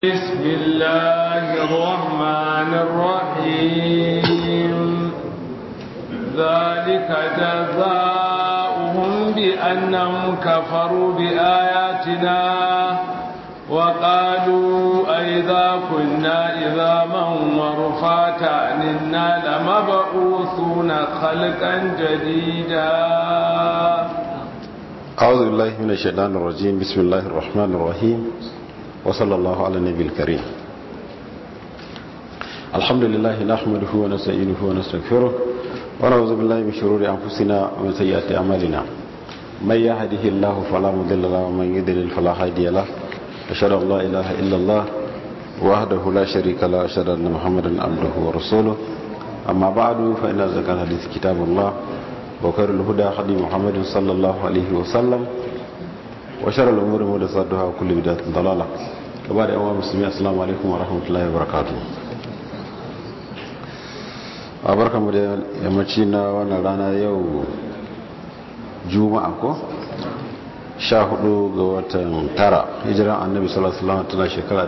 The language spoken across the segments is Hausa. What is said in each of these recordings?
بسم الله الرحمن الرحيم ذلك جزاؤهم بأنهم كفروا بآياتنا وقالوا أئذا كنا إذاما ورفاتا إنا لمبعوثون خلقا جديدا أعوذ بالله من الشيطان الرجيم بسم الله الرحمن الرحيم وصلى الله على النبي الكريم الحمد لله نحمده ونستعينه ونستغفره ونعوذ بالله من شرور أنفسنا ومن سيئات أعمالنا من يهده الله فلا مضل له ومن يضلل فلا هادي له أشهد أن لا إله إلا الله وحده لا شريك له أشهد أن محمدا عبده ورسوله أما بعد فإن أزكى الحديث كتاب الله وخير الهدى هدي محمد صلى الله عليه وسلم وشر الأمور محدثاتها وكل بدعة ضلالة كبار أيها المسلمين السلام عليكم ورحمة الله وبركاته barka mu da yammaci na wannan rana yau juma'a ko sha hudu ga watan tara hijiran annabi sallallahu alaihi wasallam tana shekara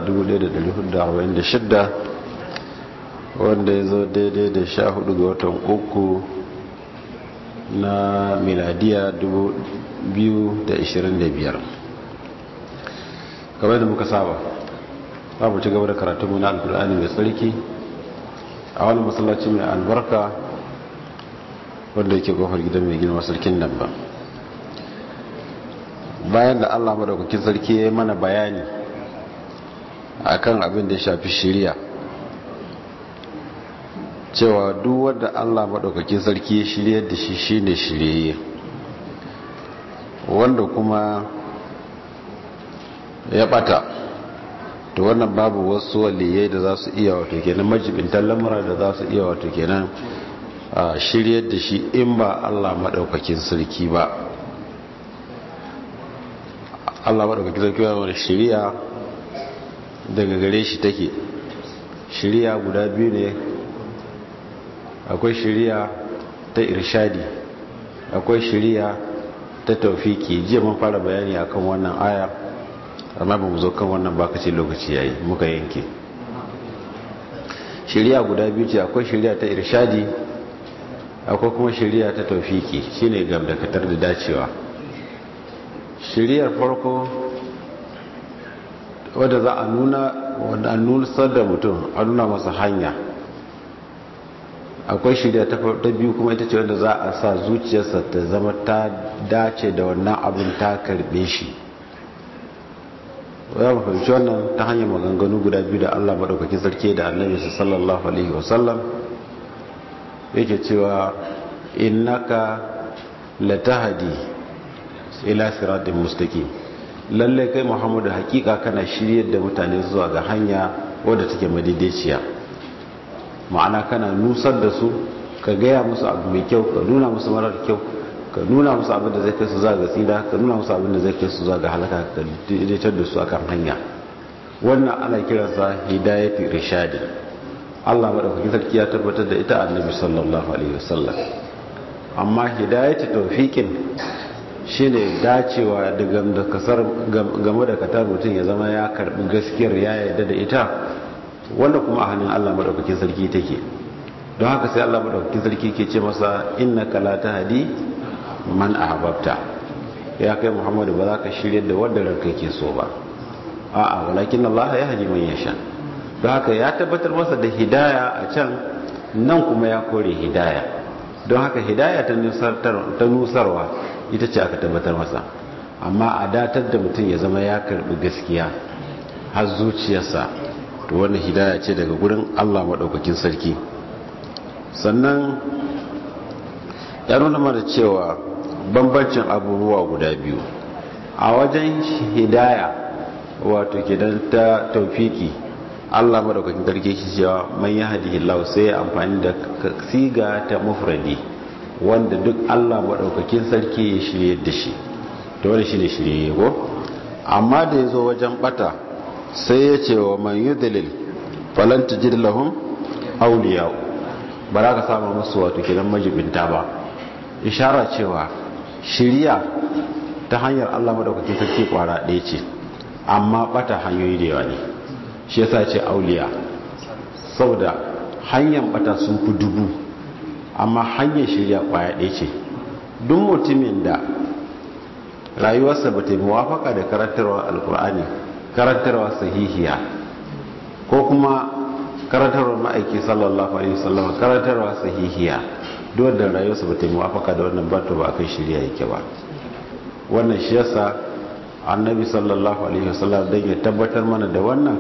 1446 wanda ya zo daidai da sha hudu ga watan uku na miladiya 2025 kamar da muka saba za mu ci gaba da karatunmu na alkur'ani mai tsarki a wani masallaci mai albarka wanda yake kofar gidan mai gina sarkin nan ba bayan da allah madaukakin sarki ya yi mana bayani akan abin da ya shafi shiriya cewa duk wanda Allah maɗaukakin sarki ya shirye da shi shine shirye wanda kuma ya bata to wannan babu wasu waliyai da za su iya wato kenan majibintan lamura da za su iya wato kenan shirye da shi in ba Allah maɗaukakin sarki ba Allah maɗaukakin sarki ba wani shiriya daga gare shi take shiriya guda biyu ne akwai shiriya ta irshadi akwai shiriya ta taufiki jiya mun fara bayani akan wannan aya amma ba mu zo kan wannan bakaci lokaci yayi muka yanke shiriya guda biyu ce akwai shiriya ta irshadi akwai kuma shiriya ta taufiki shine gamdakatar da dacewa shiriyar farko wadda za a nuna wadda an nusar da mutum a nuna masa hanya akwai shirya ta biyu kuma ita ce wanda za a sa zuciyarsa ta zama ta dace da wannan abin ta karbe shi ya mu fahimci wannan ta hanyar maganganu guda biyu da Allah maɗaukakin sarki da annabi sallallahu alaihi wasallam yake cewa innaka latahdi ila siratin mustaqim lalle kai Muhammadu hakika kana shiryar da mutane zuwa ga hanya wadda take madaidaiciya ma'ana kana nusar da su ka gaya musu abu mai kyau ka nuna musu marar kyau ka nuna musu abin da zai kai su za ga tsira ka nuna musu abin da zai kai su za ga halaka ka daidaitar da su akan hanya wannan ana kiransa hidayatu rishadi Allah madaukakin sarki ya tabbatar da ita annabi sallallahu alaihi wasallam amma hidayatu tawfiqin shine dacewa da kasar game da katar mutum ya zama ya karbi gaskiyar ya yarda da ita wanda kuma a hannun Allah madaukakin sarki take don haka sai Allah madaukakin sarki ke ce masa innaka la tahdi man ahbabta ya kai Muhammadu ba za ka shirye da wanda ranka ke so ba a'a walakin Allah ya hadi man yasha don haka ya tabbatar masa da hidaya a can nan kuma ya kore hidaya don haka hidaya ta nusarwa ita ce aka tabbatar masa amma a datar da mutum ya zama ya karbi gaskiya har zuciyarsa to wannan hidaya ce daga gurin Allah maɗaukakin sarki sannan ya nuna mana cewa bambancin abubuwa guda biyu a wajen hidaya wato kidan ta taufiki Allah maɗaukakin sarki shi cewa man ya hadihi Allah sai ya amfani da siga ta mufradi wanda duk Allah maɗaukakin sarki ya shirye da shi to wani shi ne shirye ko amma da ya zo wajen bata sai ya ce wa man yi dalil falanta lahum auliya ba za ka samu musu wato kidan majibinta ba ishara cewa shiriya ta hanyar Allah madaukakin sarki kwara ɗaya ce amma bata hanyoyi da yawa ne shi yasa ce auliya saboda hanyar bata sun fi dubu amma hanyar shirya kwaya ɗaya ce duk mutumin da rayuwarsa ba ta yi muwafaka da karantarwa alkur'ani karantarwa sahihiya ko kuma karantarwa ma'aiki sallallahu alaihi wasallam karantarwa sahihiya duk da rayuwarsa ba ta yi muwafaka da wannan ba to ba kai shirya yake ba wannan shi yasa annabi sallallahu alaihi wasallam dan ya tabbatar mana da wannan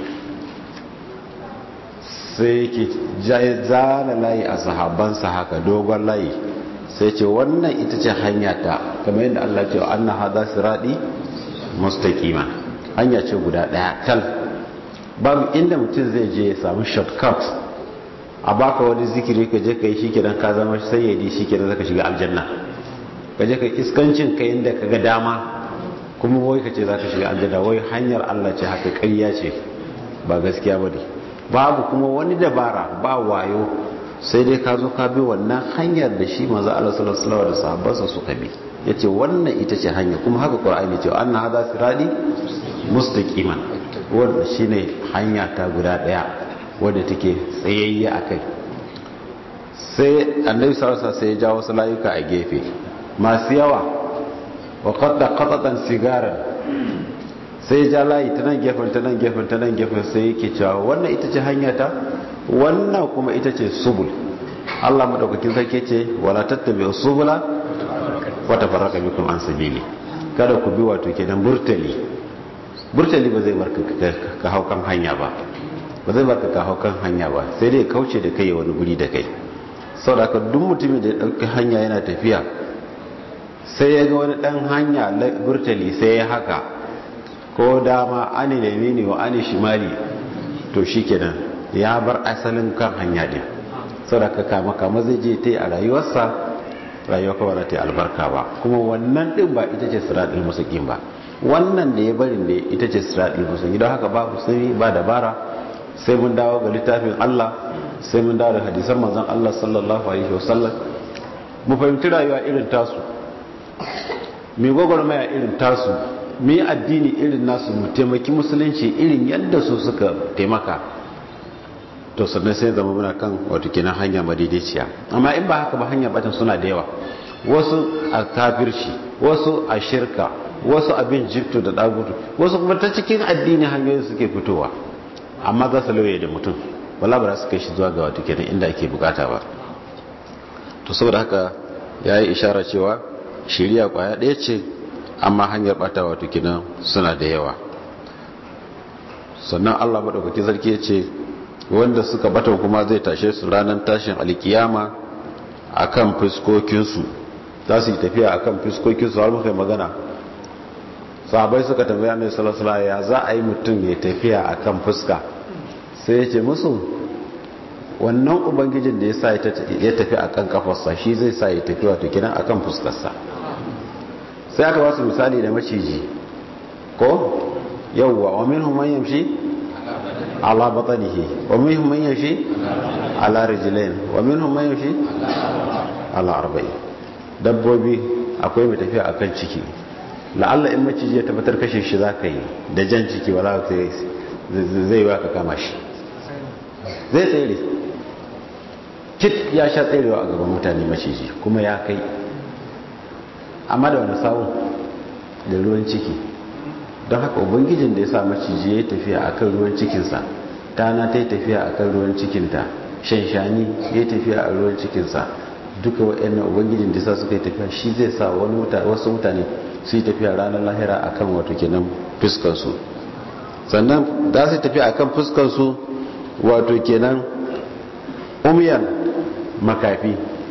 sai yake zana layi a sahabbansa haka dogon layi sai ce wannan ita ce hanya ta kamar yadda Allah ce wa anna hadha sirati mustaqima hanya ce guda daya tal babu inda mutum zai je ya samu shortcut a baka wani zikiri ka je kai shikenan ka zama sayyidi shikenan zaka shiga aljanna ka je kai iskancin kai inda ka ga dama kuma wai ka ce zaka shiga aljanna wai hanyar Allah ce haka ƙarya ce ba gaskiya bane babu kuma wani dabara ba wayo sai dai ka zo ka bi wannan hanyar da shi manzo Allah sallallahu alaihi wasallam da sahabbansa suka bi yace wannan ita ce hanya kuma haka Qur'ani ce anna hadha sirati mustaqiman wanda shine hanya ta guda daya wanda take tsayayya akai sai annabi sallallahu alaihi wasallam sai ya jawo wasu layuka a gefe masu yawa wa qadda qatatan sigaran sai ja layi ta nan gefen ta nan gefen ta nan gefen sai yake cewa wannan ita ce hanya ta wannan kuma ita ce subul Allah madaukakin sarki ce wala tattabi'u subula wa tafarraqa bikum an sabili kada ku bi wato kenan burtali burtali ba zai barka ka hau kan hanya ba ba zai barka ka hau kan hanya ba sai dai kauce da kai wani guri da kai saboda ka duk mutumin da ya dauki hanya yana tafiya sai ya ga wani dan hanya burtali sai ya haka ko dama ani da mini wa ani shimali to shikenan ya bar asalin kan hanya din saboda kama kama zai je ta yi a rayuwarsa rayuwa kawai ta yi albarka ba kuma wannan din ba ita ce siratul mustaqim ba wannan da ya bari ne ita ce siratul mustaqim don haka babu sirri ba dabara sai mun dawo ga littafin Allah sai mun dawo da hadisan manzon Allah sallallahu alaihi wasallam mu fahimci rayuwa irin tasu mai gwagwarmaya irin tasu mu yi addini irin nasu mu taimaki musulunci irin yadda su suka taimaka to sannan sai zama muna kan wato kenan hanya madaidaiciya amma in ba haka ba hanya batan suna da yawa wasu a kafirci wasu a shirka wasu abin jifto da dagutu wasu kuma ta cikin addini hanyoyin suke fitowa amma za su lauye da mutum wala ba za su kai shi zuwa ga wato kenan inda ake bukata ba to saboda haka ya yi ishara cewa shiriya kwaya ɗaya ce amma hanyar bata wato kenan suna da yawa sannan allah maɗaukaki sarki ya ce wanda suka bata kuma zai tashe su ranar tashin alkiyama a kan fuskokinsu za su yi tafiya a kan fuskokinsu har muka magana sahabai suka tambaya mai salasala ya za a yi mutum ya tafiya a kan fuska sai ya ce musu wannan ubangijin da ya sa ya tafi a kan kafarsa shi zai sa ya tafi wato kinan a kan fuskarsa sai aka wasu misali da maciji ko yauwa wa min man yamshi ala batanihi wa minhum man yamshi ala rijlain wa minhum man yamshi ala arba'in dabbobi akwai mai tafiya akan ciki la'alla in maciji ya tabbatar kashe shi zaka yi da jan ciki wala zai zai wa ka kama shi zai tsere kit ya sha tserewa a gaban mutane maciji kuma ya kai amma da wani sawun da ruwan ciki don haka ubangijin da ya sa maciji ya tafiya a kan ruwan cikinsa tana ta yi tafiya a kan ruwan cikinta shanshani ya tafiya a ruwan cikinsa duka waɗannan ubangijin da ya sa suka yi tafiya shi zai sa wasu mutane su yi tafiya ranar lahira a kan wato kenan fuskarsu sannan za su tafiya a kan fuskarsu wato kenan umiyan makafi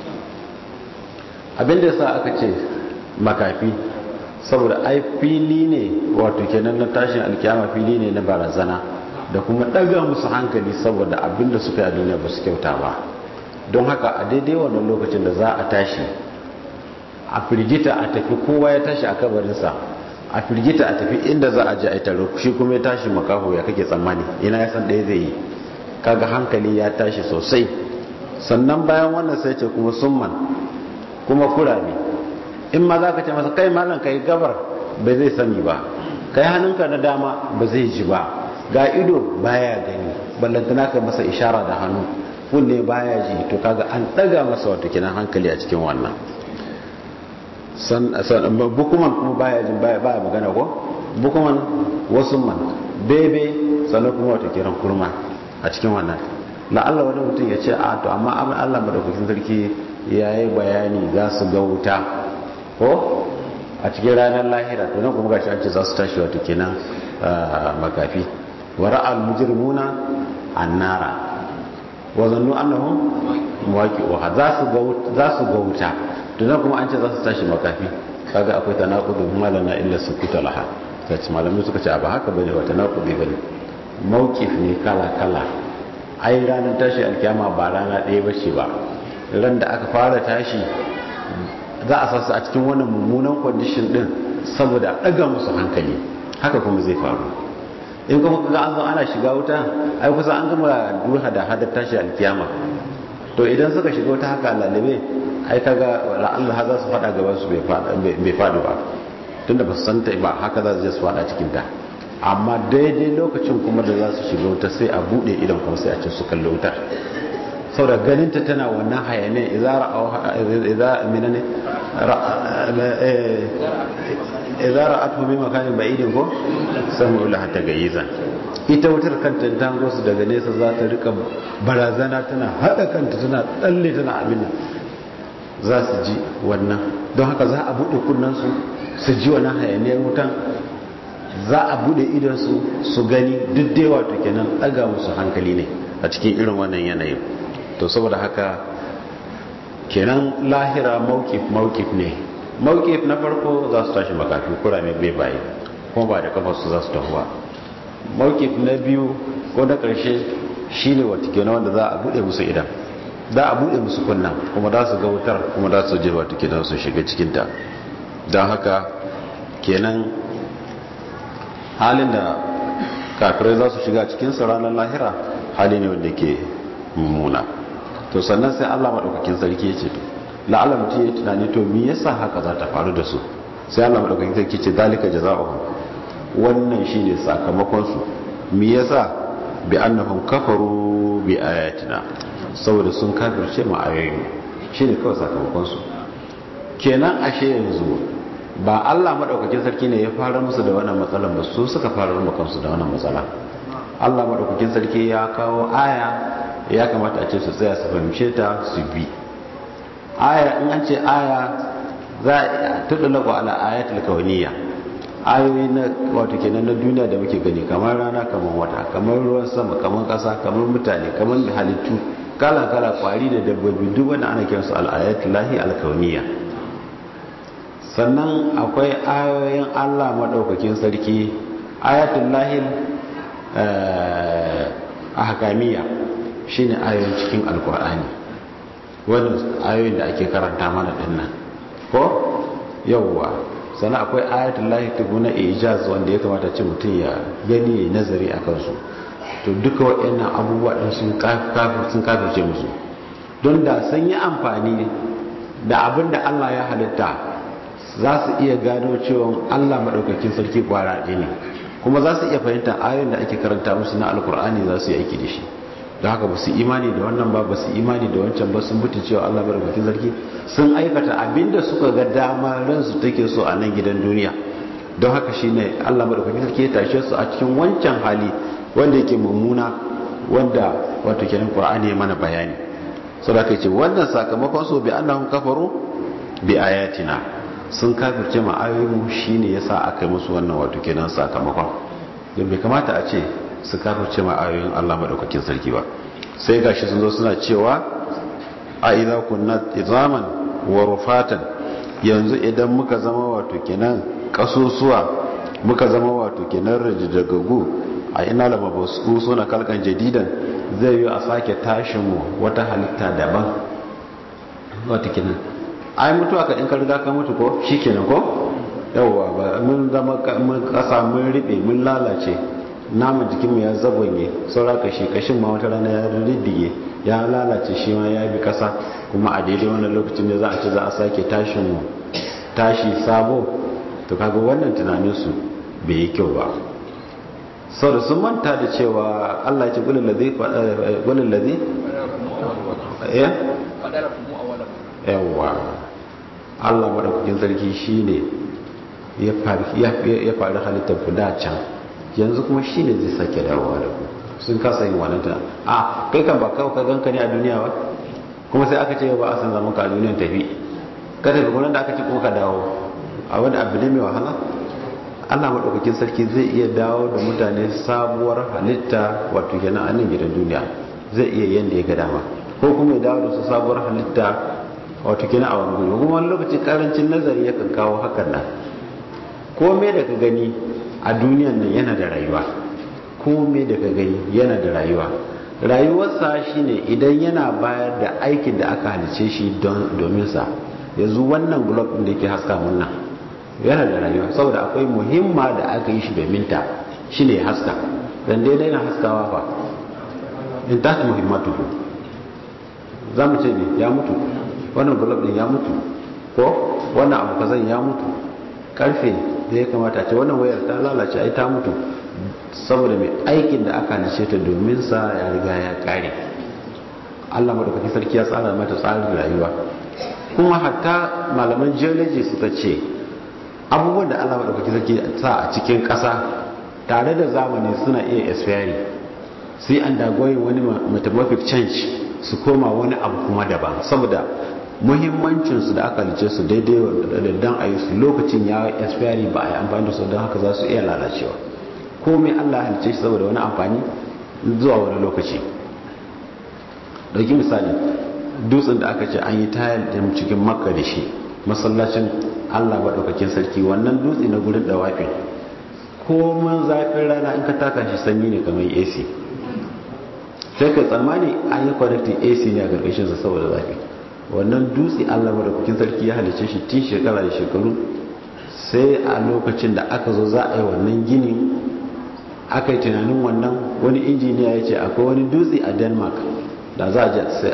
abinda ya sa aka ce makafi saboda ai fili ne wato kenan na tashin alkiyama fili ne na barazana da kuma daga musu hankali saboda abinda suka yi a duniya ba su kyauta ba don haka a daidai wannan lokacin da za a tashi a firgita a tafi kowa ya tashi a kabarinsa a firgita a tafi inda za a ji a taro shi kuma ya tashi makaho ya kake tsammani ina ya san ɗaya zai yi kaga hankali ya tashi sosai sannan bayan wannan sai ce kuma summan kuma kurame in ma za ka ce masa kai malam ka yi gabar ba zai sani ba kai hannunka na dama ba zai ji ba ga ido baya gani ballantana ka masa ishara da hannu kunne baya ji to kaga an daga masa wato kenan hankali a cikin wannan san bukuman kuma baya jin baya baya magana ko bukuman wasu man bebe sannan kuma wato kenan kurma a cikin wannan la'alla wani mutum ya ce a to amma amma Allah madaukakin sarki yayi bayani za su ga wuta ko a cikin ranar lahira to nan kuma gashi an ce za su tashi wato kenan makafi wa ra'al mujrimuna annara wa zannu annahum muwaqi'uha za su ga za su ga wuta to nan kuma an ce za su tashi makafi kaga akwai tanaqudu malana illa sukuta laha sai malamai suka ce ba haka bane wa tanaqudi bane mawqif ne kala kala ai ranar tashi alkiyama ba rana ɗaya bace ba ran da aka fara tashi za a sasu a cikin wannan mummunan kwandishin din saboda ɗaga musu hankali haka kuma zai faru in kuma kaga an zo ana shiga wuta ai kusa an gama duha da hadar tashi alkiyama to idan suka shiga wuta haka lalabe ai kaga Allah za su faɗa gaban su bai faɗi ba tunda ba su san ta ba haka za su je su faɗa cikin ta amma daidai lokacin kuma da za su shiga wuta sai a buɗe idan kuma sai a ce su kalli wutar saboda ganinta tana wannan hayane idza minane idza ra'atu min makanin ba'idin ko samu la hatta gayizan ita wutar kanta ta hango su daga nesa za ta rika barazana tana hada kanta tana tsalle tana abin nan za su ji wannan don haka za a bude kunnan su su ji wannan hayaniyar wutan za a bude idan su su gani duk dai wato kenan daga musu hankali ne a cikin irin wannan yanayin to saboda haka kenan lahira maukif maukif ne maukif na farko za su tashi makafi kurame bai baye kuma ba da kafarsu za su tahuwa maukif na biyu ko na ƙarshe shi ne wata kenan wanda za a buɗe musu idan za a buɗe musu kunna kuma za su ga wutar kuma za su je wata kenan su shiga cikinta don haka kenan halin da kafirai za su shiga cikinsa ranar lahira hali ne wanda ke mummuna to sannan sai Allah madaukakin sarki yace to la'alla mutum ya tunani to me yasa haka za ta faru da su sai Allah madaukakin sarki ce dalika jazaohum wannan shine sakamakon su me yasa bi annahum kafaru bi ayatina saboda sun kafirce mu ayoyi shine kawai sakamakon su kenan ashe yanzu ba Allah madaukakin sarki ne ya fara musu da wannan matsalan ba su suka fara mu kansu da wannan matsala Allah madaukakin sarki ya kawo aya ya kamata a ce su tsaya su fahimce ta su bi aya in an ce aya za a tudulaku ala ayatul kauniyya ayoyi na wato kenan na duniya da muke gani kamar rana kamar wata kamar ruwan sama kamar kasa kamar mutane kamar halittu kala kala kwari da dabbobi duk wanda ana kiransu al ayatul lahi al kauniyya sannan akwai ayoyin Allah madaukakin sarki ayatul lahi ahkamiyya shine ayoyin cikin alkur'ani wannan ayoyin da ake karanta mana dinnan ko yawwa sannan akwai ayatul lahi tubuna ijaz wanda ya kamata ce mutum ya gani ya nazari a kansu to duka waɗannan abubuwa ɗin sun sun kafirce musu don da sun yi amfani da abin da Allah ya halitta za su iya gano cewa Allah maɗaukakin sarki ƙwara ne kuma za su iya fahimta ayoyin da ake karanta musu na alkur'ani za su yi aiki da shi da haka ba su imani da wannan ba ba su imani da wancan ba sun buta cewa Allah barkatun sarki sun aikata abinda suka ga dama ransu take so a nan gidan duniya don haka shine Allah barkatun sarki ya tashe su a cikin wancan hali wanda yake mummuna wanda wato kenan Qur'ani ya mana bayani saboda kai ce wannan sakamakon su bi annahum kafaru bi ayatina sun kafirce ma ayoyin shine yasa aka yi musu wannan wato kenan sakamakon don bai kamata a ce su kafirce ma ayoyin Allah madaukakin sarki ba sai gashi sun zo suna cewa a idza kunna izaman wa rufatan yanzu idan muka zama wato kenan kasusuwa muka zama wato kenan rajidagagu a ina lama basu suna kalkan jadidan zai yi a sake tashin mu wata halitta daban wato kenan ai mutuwa ka in ka riga ka mutu ko shikenan ko yawwa ba mun zama mun kasa mun riɓe mun lalace naman jikinmu ya zagonye saura kashi kashin ma wata rana ya riddige ya lalace shi ma ya bi kasa kuma a daidai wannan lokacin da za a ce za a sake tashin mu tashi sabo to kaga wannan tunaninsu bai yi kyau ba sau da sun manta da cewa Allah ce gulin lazi ya? yawa Allah maɗaukakin sarki shi ne ya faru halittar ku da can yanzu kuma shi ne zai sake dawowa da ku sun kasa yin wannan tana a kai kan ba kawo ka ganka ne a duniya ba kuma sai aka ce ba a san zaman ka a duniyan tafi ka tafi kuma da aka ce kuma ka dawo a wani abu ne mai wahala Allah maɗaukakin sarki zai iya dawo da mutane sabuwar halitta wato kenan a nan gidan duniya zai iya yanda ya ga dama ko kuma ya dawo da su sabuwar halitta wato kenan a wani guri kuma wani lokaci karancin nazari yakan kawo hakan nan komai da ka gani a duniyan nan yana da rayuwa komai da ka gani yana da rayuwa rayuwarsa shine idan yana bayar da aikin da aka halice shi domin sa yanzu wannan blog din da yake haska mun nan yana da rayuwa saboda akwai muhimma da aka yi shi domin ta shine haska dan daidai na haskawa fa in ta muhimmatu za mu ce ne ya mutu wannan blog din ya mutu ko wannan abu kazan ya mutu karfe da ya kamata ce wannan wayar ta lalace ai ta mutu saboda mai aikin da aka halice ta domin sa ya riga ya kare Allah madaukakin sarki ya tsara mata tsarin rayuwa kuma hatta malaman geology suka ce abubuwan da Allah madaukakin sarki sa a cikin ƙasa tare da zamani suna iya expiring sai an dagoyin wani metamorphic change su koma wani abu kuma daban saboda muhimmancinsu da aka halice su daidai da dan a yi su lokacin ya expiring ba a yi amfani da su don haka za su iya lalacewa komai Allah halice shi saboda wani amfani zuwa wani lokaci dauki misali dutsen da aka ce an yi tayar da cikin makka da shi masallacin Allah maɗaukakin sarki wannan dutse na gurin dawafin komin zafin rana in ka taka shi sanyi ne kamar AC sai ka tsammani an yi connecting AC ne a ƙarƙashin sa saboda zafi wannan dutse Allah maɗaukakin sarki ya halice shi tun shekara da shekaru sai a lokacin da aka zo za a yi wannan gini aka yi tunanin wannan wani injiniya ya ce akwai wani dutse a denmark da za a je sai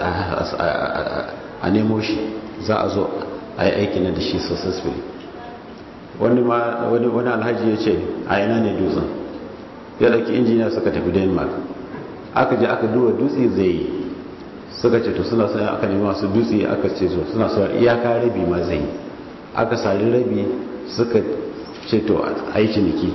a nemo shi za a zo a yi aiki na da shi successfully wani alhaji ya ce a yana ne dutsen ya ɗauki injiniya suka tafi denmark aka je aka duba dutse zai yi suka ce to suna sai aka nemi masu dutse aka ce so suna so iyaka rabi ma zai yi aka sari rabi suka ce to a yi ciniki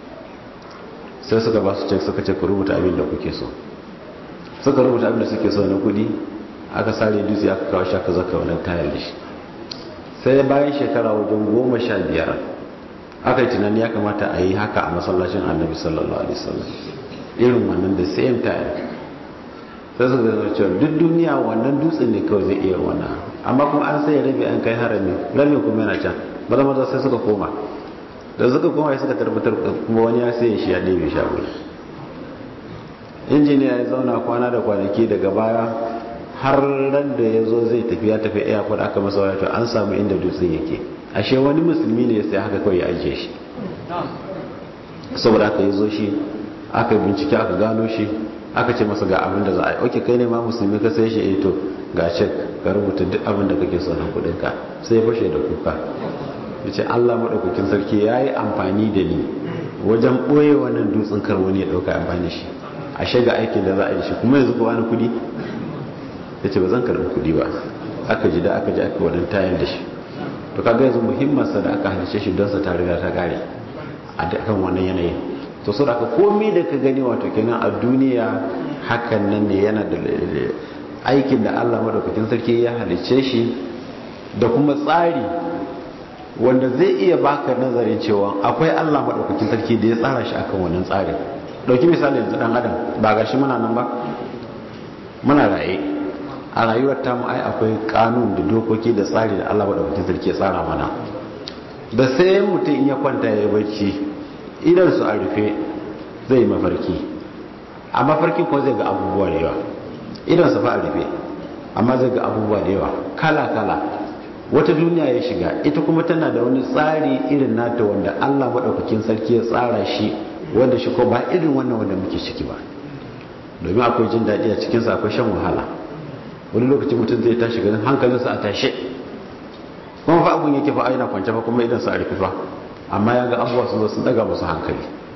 sai suka ba su cek suka ce ku rubuta abin da kuke so suka rubuta abin da suke so na kudi aka sare dutse aka kawo shi aka zaka wannan tayar da shi sai bayan shekara wajen goma sha biyar aka yi tunani ya kamata a yi haka a masallacin annabi sallallahu alaihi wasallam irin wannan da same tayar sai suka zama cewa duk duniya wannan dutsen ne kawai zai iya wannan amma kuma an sai rabi an kai harami rabin kuma yana can maza maza sai suka koma da suka koma suka tabbatar kuma wani ya sai shi ya ɗebe sha wuri injiniya ya zauna kwana da kwanaki daga baya har ran da ya zo zai tafi ya tafi airport aka masa wato an samu inda dutsen yake ashe wani musulmi ne sai haka kawai ya ajiye shi saboda aka yi zo shi aka bincike aka gano shi aka ce masa ga abin da za a yi oke kai ne ma musulmi ka sai shi eh to ga cek ka rubuta duk abin da kake so na kudin ka sai ya fashe da kuka ya ce allah maɗaukakin sarki ya yi amfani da ni wajen ɓoye wannan dutsen kar wani ya ɗauka amfani shi a shiga aikin da za a yi shi kuma yanzu kowa na kudi ya ce ba zan karɓi kudi ba aka ji da aka ji aka wadan tayan da shi to kaga yanzu muhimmansa da aka halice shi don sa ta riga ta kare a kan wannan yanayin to so da ka komi da ka gani wato kenan a duniya hakan nan ne yana da aikin da Allah madaukakin sarki ya halice shi da kuma tsari wanda zai iya baka nazarin cewa akwai Allah madaukakin sarki da ya tsara shi akan wannan tsarin dauki misali yanzu dan adam ba gashi muna nan ba muna raye a rayuwar tamu ai akwai kanun da dokoki da tsari da Allah madaukakin sarki ya tsara mana da sai mutum in ya kwanta ya bacci idan su a rufe zai mafarki a mafarki ko zai ga abubuwa da yawa idan su fa a rufe amma zai ga abubuwa da yawa kala kala wata duniya ya shiga ita kuma tana da wani tsari irin nata wanda Allah madaukakin sarki ya tsara shi wanda shi ko ba irin wannan wanda muke ciki ba domin akwai jin daɗi a cikinsa akwai shan wahala wani lokaci mutum zai tashi ganin hankalinsa a tashe kuma fa abun yake fa aina kwance fa kuma idan sa a rufe fa amma ya ga abubuwa sun zo sun daga musu hankali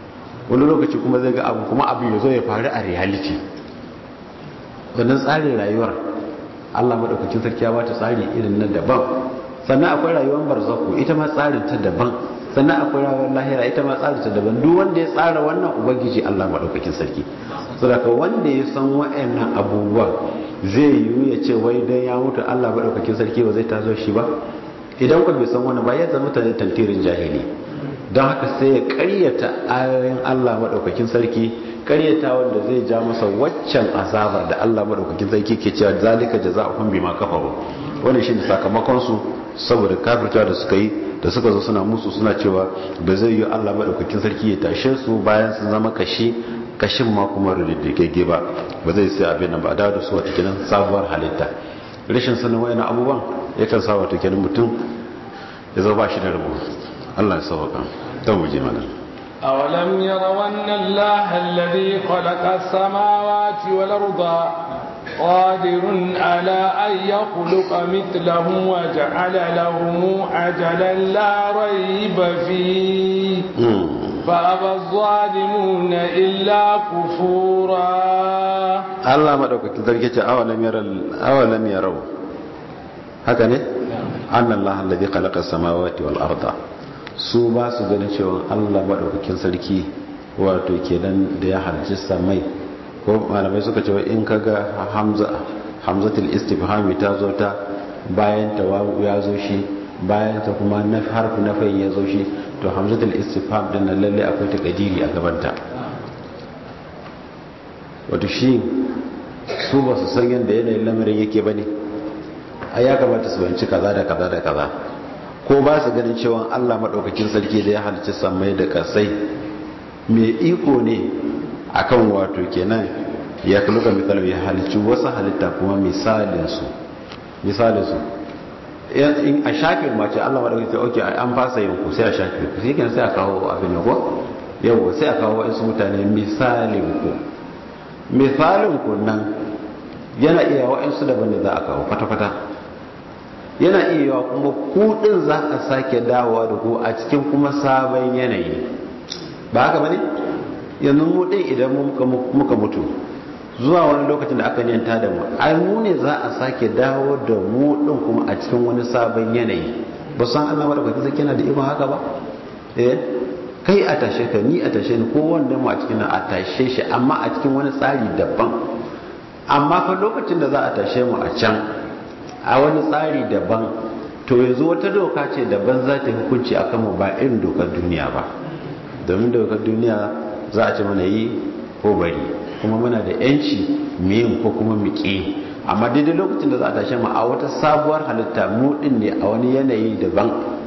wani lokaci kuma zai ga abu kuma abu ya zo ya faru a reality wannan tsarin rayuwar Allah madaukakin sarki ya bata tsari irin na daban sannan akwai rayuwar barzaku ita ma tsarin ta daban sannan akwai rayuwar lahira ita ma tsarin ta daban duk wanda ya tsara wannan ubangiji Allah madaukakin sarki saboda wanda ya san wa'annan abubuwa zai yiwu ya ce wai dan ya mutu Allah madaukakin sarki ba zai tazo shi ba idan ku bai san wannan ba ya zama mutane tantirin jahili don haka sai ya karyata ayoyin Allah madaukakin sarki karyata wanda zai ja masa waccan azabar da Allah madaukakin sarki ke cewa zalika jazaa'uhum bima kafaru wannan shine sakamakon su saboda kafirta da suka yi da suka zo suna musu suna cewa ba zai yi Allah madaukakin sarki ya tashe su bayan sun zama kashi kashin ma kuma rididdigegge ba ba zai sai abin nan ba da da su wata kenan sabuwar halitta rashin sanin wayannan abubuwan yakan sa wata kenan mutum ya zo ba shi da rabo Allah ya sauka don mu je mana أولم يروا أن الله الذي خلق السماوات والأرض قادر على أن يخلق مثلهم وجعل لهم أجلا لا ريب فيه فأبى الظالمون إلا كفورا الله ما دوك تدرك أولم يروا أولم يروا هكذا أن الله الذي خلق السماوات والأرض su ba su ganin cewa Allah maɗaukakin sarki wato kenan da ya halarci samai ko malamai suka cewa in kaga hamza hamzatul istifhami ta zo ta bayan ta ya zo shi bayan ta kuma na harfi na fayin ya zo shi to hamzatul istifham din nan lalle akwai takadiri a gabanta wato shi su ba su san yadda yanayin lamarin yake bane ai ya kamata su banci kaza da kaza da kaza ko ba su ganin cewa Allah maɗaukakin sarki da ya halicci samai da kasai mai iko ne akan wato kenan ya kaluka misali ya halicci wasu halitta kuma misalinsu misalinsu in a shafe mace Allah maɗaukakin sarki oke an fasa yin ku sai a shafe ku sai sai a kawo abin yago yawo sai a kawo wasu mutane misalin ku misalin ku nan yana iya wa'ansu daban da za a kawo kwata-kwata yana iya yawa kuma kudin za ka sake dawowa da ku a cikin kuma sabon yanayi ba haka bane yanzu mu din idan muka mutu zuwa wani lokacin da aka yanta da mu ai mu ne za a sake dawo da mu din kuma a cikin wani sabon yanayi ba san Allah ba da kwaki zai yana da ikon haka ba eh kai a tashe ka ni a tashe ni ko wanda mu a cikin a tashe shi amma a cikin wani tsari daban amma fa lokacin da za a tashe mu a can a wani tsari daban to yanzu wata doka ce daban za ta hukunci akan mu ba irin dokar duniya ba domin dokar duniya za a ce mana yi ko bari kuma muna da yanci yin ko kuma mu ƙi amma daidai lokacin da za a tashe mu a wata sabuwar halitta mu din ne a wani yanayi daban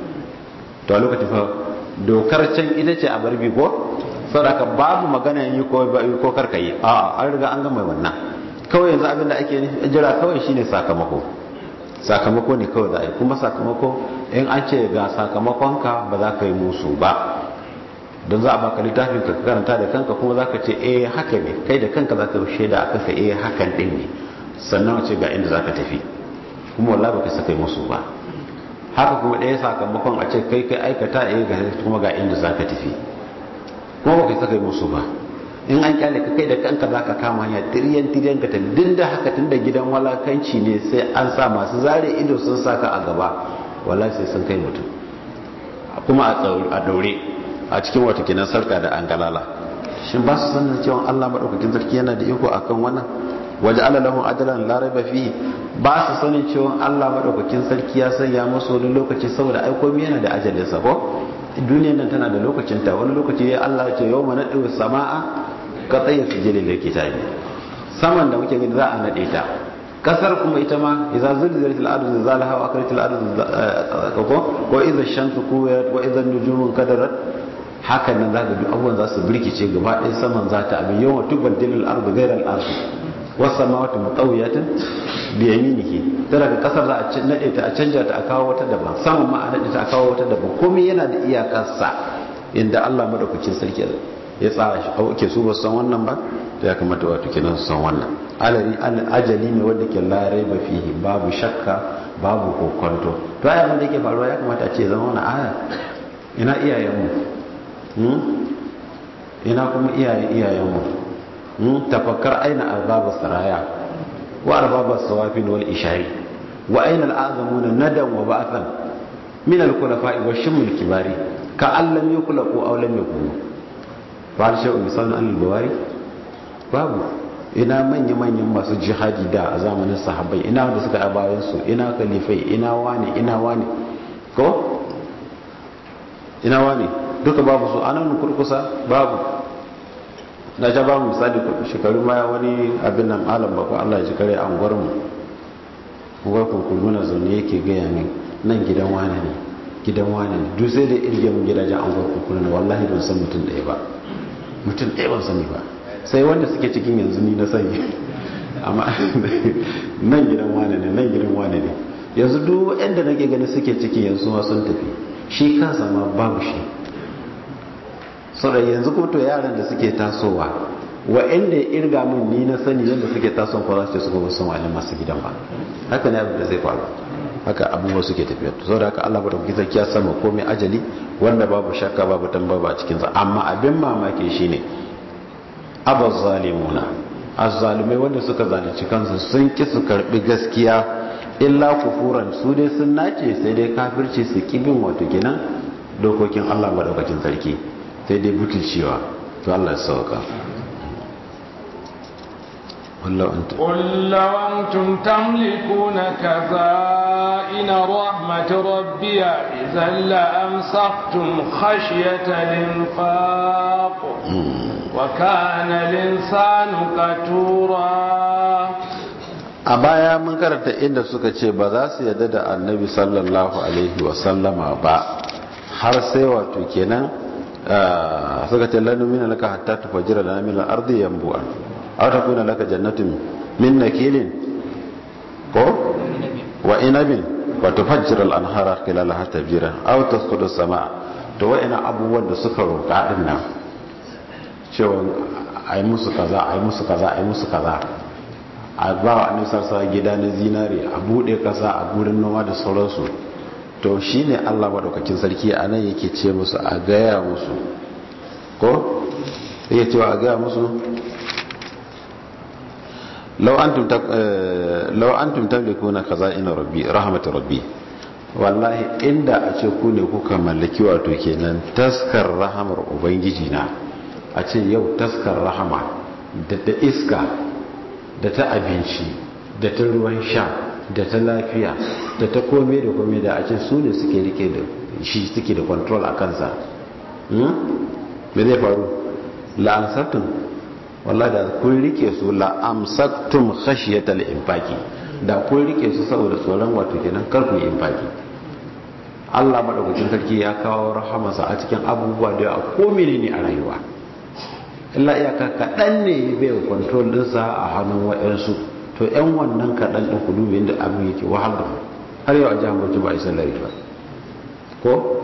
to a lokacin fa dokar can ita ce a barbi ko saboda babu magana yi ko ko karka yi a an riga an gama wannan kawai yanzu abin da ake jira kawai shine sakamako sakamako ne kawai za a yi kuma sakamako in an ce ga sakamakonka ba za ka yi musu ba don za a baka littafin ka karanta da kanka kuma za ka ce eh haka ne kai da kanka za ka shaida a kanka eh hakan din ne sannan ce ga inda za ka tafi kuma wallah ba ka saka yi musu ba haka kuma ɗaya sakamakon a ce kai kai aikata eh ga kuma ga inda za ka tafi kuma ba ka saka yi musu ba in an kyale ka kai da kanka za ka kama hanya tiriyan tiriyan ka tafi da haka tun da gidan walakanci ne sai an sa masu zare ido sun sa ka a gaba wala sai sun kai mutum kuma a daure a cikin wata kinan sarka da an galala shin ba su sanin cewa Allah madaukakin sarki yana da iko akan wannan waje Allah lahum ajalan la raiba fi ba su sanin cewa Allah madaukakin sarki ya sanya musu wani lokaci saboda ai komai yana da ajalinsa ko duniyar nan tana da lokacin ta wani lokaci ya Allah ya ce yawma nadu sama'a ka tsaye su jeli da kitabi saman da muke gani za a nade ta kasar kuma ita ma idza zulzilat al-ardu zilzalaha wa akrat al-ardu ko ko idza shamsu kuwirat wa idza nujumu kadarat haka nan za ka duk abubuwan za su birkice gaba ɗaya saman za ta abin yawan tubaddilul ardu ghayra al-ardu was samawati mutawiyatin bi yaminihi tana da kasar za a nade ta a canja ta a kawo wata daban saman ma a nade ta a kawo wata daban komai yana da iyakarsa inda Allah madaukakin sarki ya tsara shi ke su ba san wannan ba ya kamata wato kenan su san wannan alari ajali ne wanda ke larai ba fihi babu shakka babu kokonto to ai abin da yake faruwa ya kamata a ce zama wani aya ina iyayenmu ina kuma iyaye iyayenmu mun tafakkar aina arbaba saraya wa arbaba sawafin wal ishari wa aina al'azamuna nadan wa ba'athan min al-khulafa'i wa shimmul kibari ka allam yuklaqu aw lam yakunu ba da shay'un misalun al-bawari babu ina manya-manyan masu jihadi da a zamanin sahabbai ina wanda suka a bayansu ina kalifai ina wani ina wani ko ina wani duka babu su anan kurkusa babu na ja babu misali shekaru baya wani abin nan alam ba ko Allah ya ji kare an gwarmu gwar kurkuru na zaune yake gaya min nan gidan wani ne gidan wani ne duk sai da irge mun gidajen an gwar kurkuru na wallahi ban san mutum ɗaya ba mutum ɗaya ban sani ba sai wanda suke cikin yanzu ni na sani amma nan gidan wane ne nan gidan wane ne yanzu duk waɗanda nake gani suke ciki yanzu ma sun tafi shi kansa ma babu shi saboda yanzu kuma to yaran da suke tasowa waɗanda ya irga min ni na sani yadda suke tasowa ko za su ce su kuma sun wani masu gidan ba haka ne abin da zai faru haka abubuwa suke tafiya to saboda haka Allah bada kuka ya sama komai ajali wanda babu shakka babu tambaba a cikin sa amma abin mamaki shine abaz zalimuna azzalimai wanda suka zalunci kansu sun ki su karbi gaskiya illa kufuran su dai sun nace sai dai kafirci su kibin wato kenan dokokin Allah madaukakin sarki sai dai butulcewa to Allah ya sauka wallahu anta قل لو أنتم تملكون كزائن رحمة ربي إذا لأمسكتم خشية الإنفاق وكان الإنسان كتورا a baya mun karanta inda suka ce ba za su yadda da annabi sallallahu alaihi wasallama ba har sai wato kenan suka ce lanu mina laka hatta tufajjira lana min al-ardi yanbu'a aw takuna laka jannatun min nakilin ko wa inabin wa tufajjira al-anhara khilalaha tafjira aw tasqutu as-samaa to wa'ina abubuwan da suka roƙa din nan cewa ai musu kaza ai musu kaza ai musu kaza a ba wa annabi sallallahu gida na zinare a bude kasa a gurin noma da sauransu to shine Allah madaukakin sarki a nan yake ce musu a gaya musu ko yake cewa a gaya musu law antum law antum tamlikuna khaza'ina rabbi rahmatur rabbi wallahi inda a ce ku ne kuka mallaki wato kenan taskar rahamar ubangiji na a ce yau taskar rahama da da iska da ta abinci da ta ruwan sha da ta lafiya da ta kome da kome da a ce su ne suke rike da shi suke da control a kansa me zai faru la'amsattun wallah da kun rike su la'amsattun khashiyatal infaki da kun rike su saboda tsoron wato kenan karku infaki Allah madaukakin sarki ya kawo rahamarsa a cikin abubuwa da a ko ne a rayuwa illa iyaka kaɗan ne bai control ɗinsa a hannun waɗansu to yan wannan kaɗan ɗin kudu yadda abin yake wahal da har yau a jihar bauchi ba a yi sallari ba ko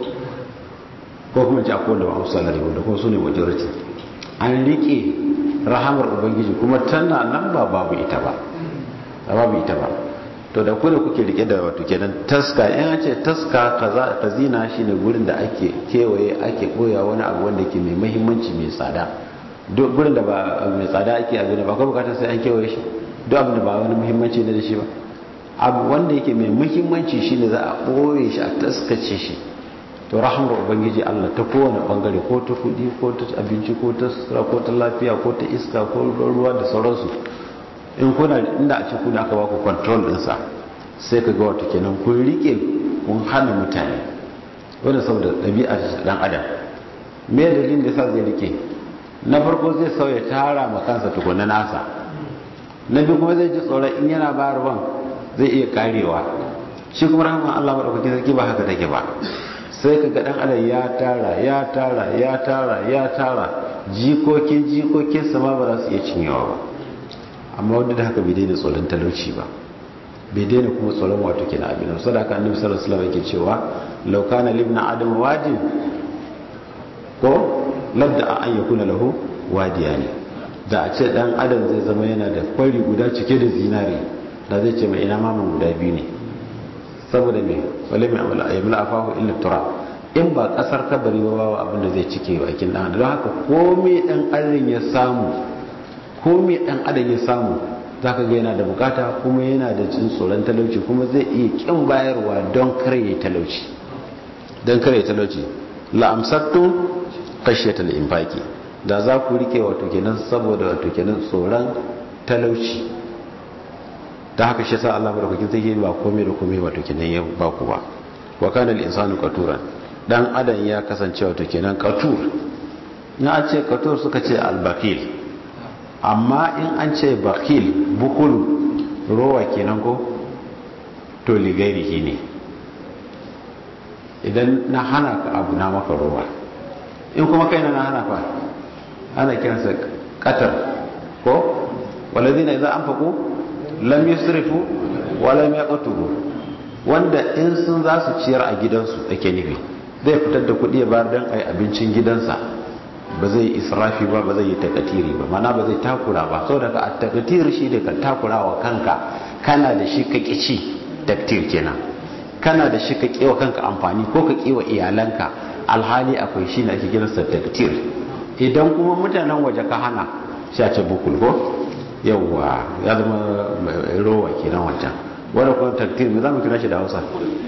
ko kuma ci akwai da ba a sallari ba da kuma su ne majority an riƙe rahamar ubangiji kuma tana nan ba babu ita ba babu ita ba to da kuna kuke rike da wato kenan taska in ce taska kaza kazina shine gurin da ake kewaye ake koya wani abu wanda ke mai muhimmanci mai tsada duk gurin da ba mai tsada ake abu ne ba ko bukatar sai an kewaye shi duk abin da ba wani muhimmanci ne da shi ba abu wanda yake mai muhimmanci shine za a boye shi a taskace shi to rahmar ubangiji Allah ta kowane bangare ko ta kudi ko ta abinci ko ta sutura ko ta lafiya ko ta iska ko ruwa da sauransu in kuna inda a ce kuna aka baku control ɗinsa sai ka ga wata kenan kun rike kun hana mutane wanda saboda ɗabi'ar ɗan adam me dalilin da sa zai rike na farko zai sauya tara ma kansa tukuna nasa na biyu kuma zai ji tsoron in yana bayarwan zai iya karewa shi kuma rahama Allah maɗaukakin sarki ba haka take ba sai ka ga ɗan adam ya tara ya tara ya tara ya tara jikokin jikokin sama ba za su iya cinyewa ba amma wanda da haka bai daina tsoron talauci ba bai daina kuma tsoron wato kina abin da sadaka annabi sallallahu alaihi wasallam yake cewa law kana libna adam wajin ko labda an yakuna lahu wadiyani da a ce dan adam zai zama yana da kwari guda cike da zinare da zai ce mai ina maman guda biyu ne saboda me wale mai amala ayyamul afahu illa tura in ba kasar kabari ba babu abin da zai cike bakin dan don haka komai dan adam ya samu komai dan adam ya samu zaka ga yana da bukata kuma yana da jin tsoron talauci kuma zai iya kin bayarwa don kare talauci don kare talauci la amsattum khashyatal infaqi da za ku rike wato kenan saboda wato kenan tsoron talauci da haka shi sa Allah madaukakin sai ba komai da komai wato kenan ya ba ku ba wa kana al-insanu qaturan dan adam ya kasance wato kenan qatur in an ce qatur suka ce al-baqil amma in an ce baqil bukulu rowa kenan ko to ligairihi ne idan na hana ka abu na maka rowa in kuma kai na hana ka ana kiransa qatar ko walladhina idza anfaqu lam yusrifu wa lam yaqturu wanda in sun za su ciyar a gidansu ake nufi zai fitar da kuɗi ya bayar don a yi abincin gidansa ba zai israfi ba ba zai yi takatiri ba mana ba zai takura ba sau daga a takatiri shi da ka takura wa kanka kana da shi ka ci taktir kenan kana da shi ka kewa kanka amfani ko ka kewa iyalanka alhali akwai shi na ake kiransa taktir idan kuma mutanen waje ka hana shi a ce bukul ko yawwa ya zama rowa kenan wancan wadda kuma taktir me za mu kira shi da hausa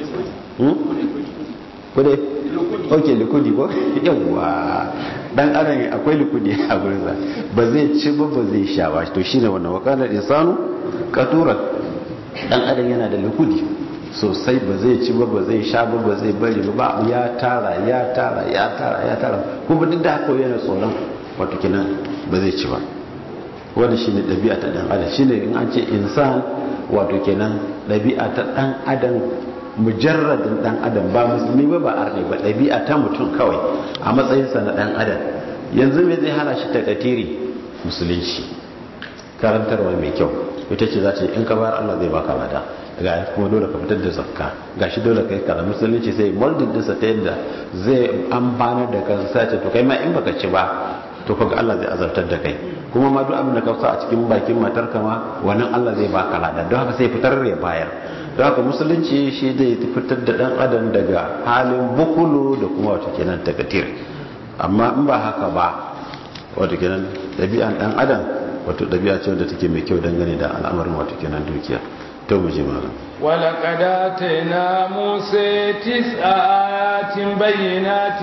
kude ok likudi ko yawwa dan adam akwai likudi a gurinsa ba zai ci ba ba zai sha ba to shine wannan wakalar insanu katuran dan adam yana da likudi sosai ba zai ci ba ba zai sha ba ba zai bari ba ya tara ya tara ya tara ya tara kuma duk da haka yana tsoron wato kinan ba zai ci ba wanda shine ɗabi'a ta ɗan adam shine in an ce insan wato kenan ɗabi'a ta ɗan adam mujarradin ɗan adam ba musulmi ba ba arne ba ɗabi'a ta mutum kawai a matsayinsa na ɗan adam yanzu me zai hana shi takatiri musulunci karantarwa mai kyau ita ce za ta in ka bayar Allah zai baka lada ga kuma dole ka fitar da zakka gashi dole kai kaza musulunci sai molding dinsa ta yadda zai amfanar da kansa sai ce to kai ma in baka ci ba to kaga Allah zai azabtar da kai kuma ma duk abin da ka sa a cikin bakin matar kama wannan Allah zai baka lada don haka sai fitar ya bayar don haka musulunci shi zai fitar da dan adam daga halin bukulu da kuma wato kenan takatir amma in ba haka ba wato kenan ɗabi'an dan adam wato ɗabi'a ce wanda take mai kyau dangane da al'amarin wato kenan dukiya to mu ji malam ولقد آتينا موسى تسع آيات بينات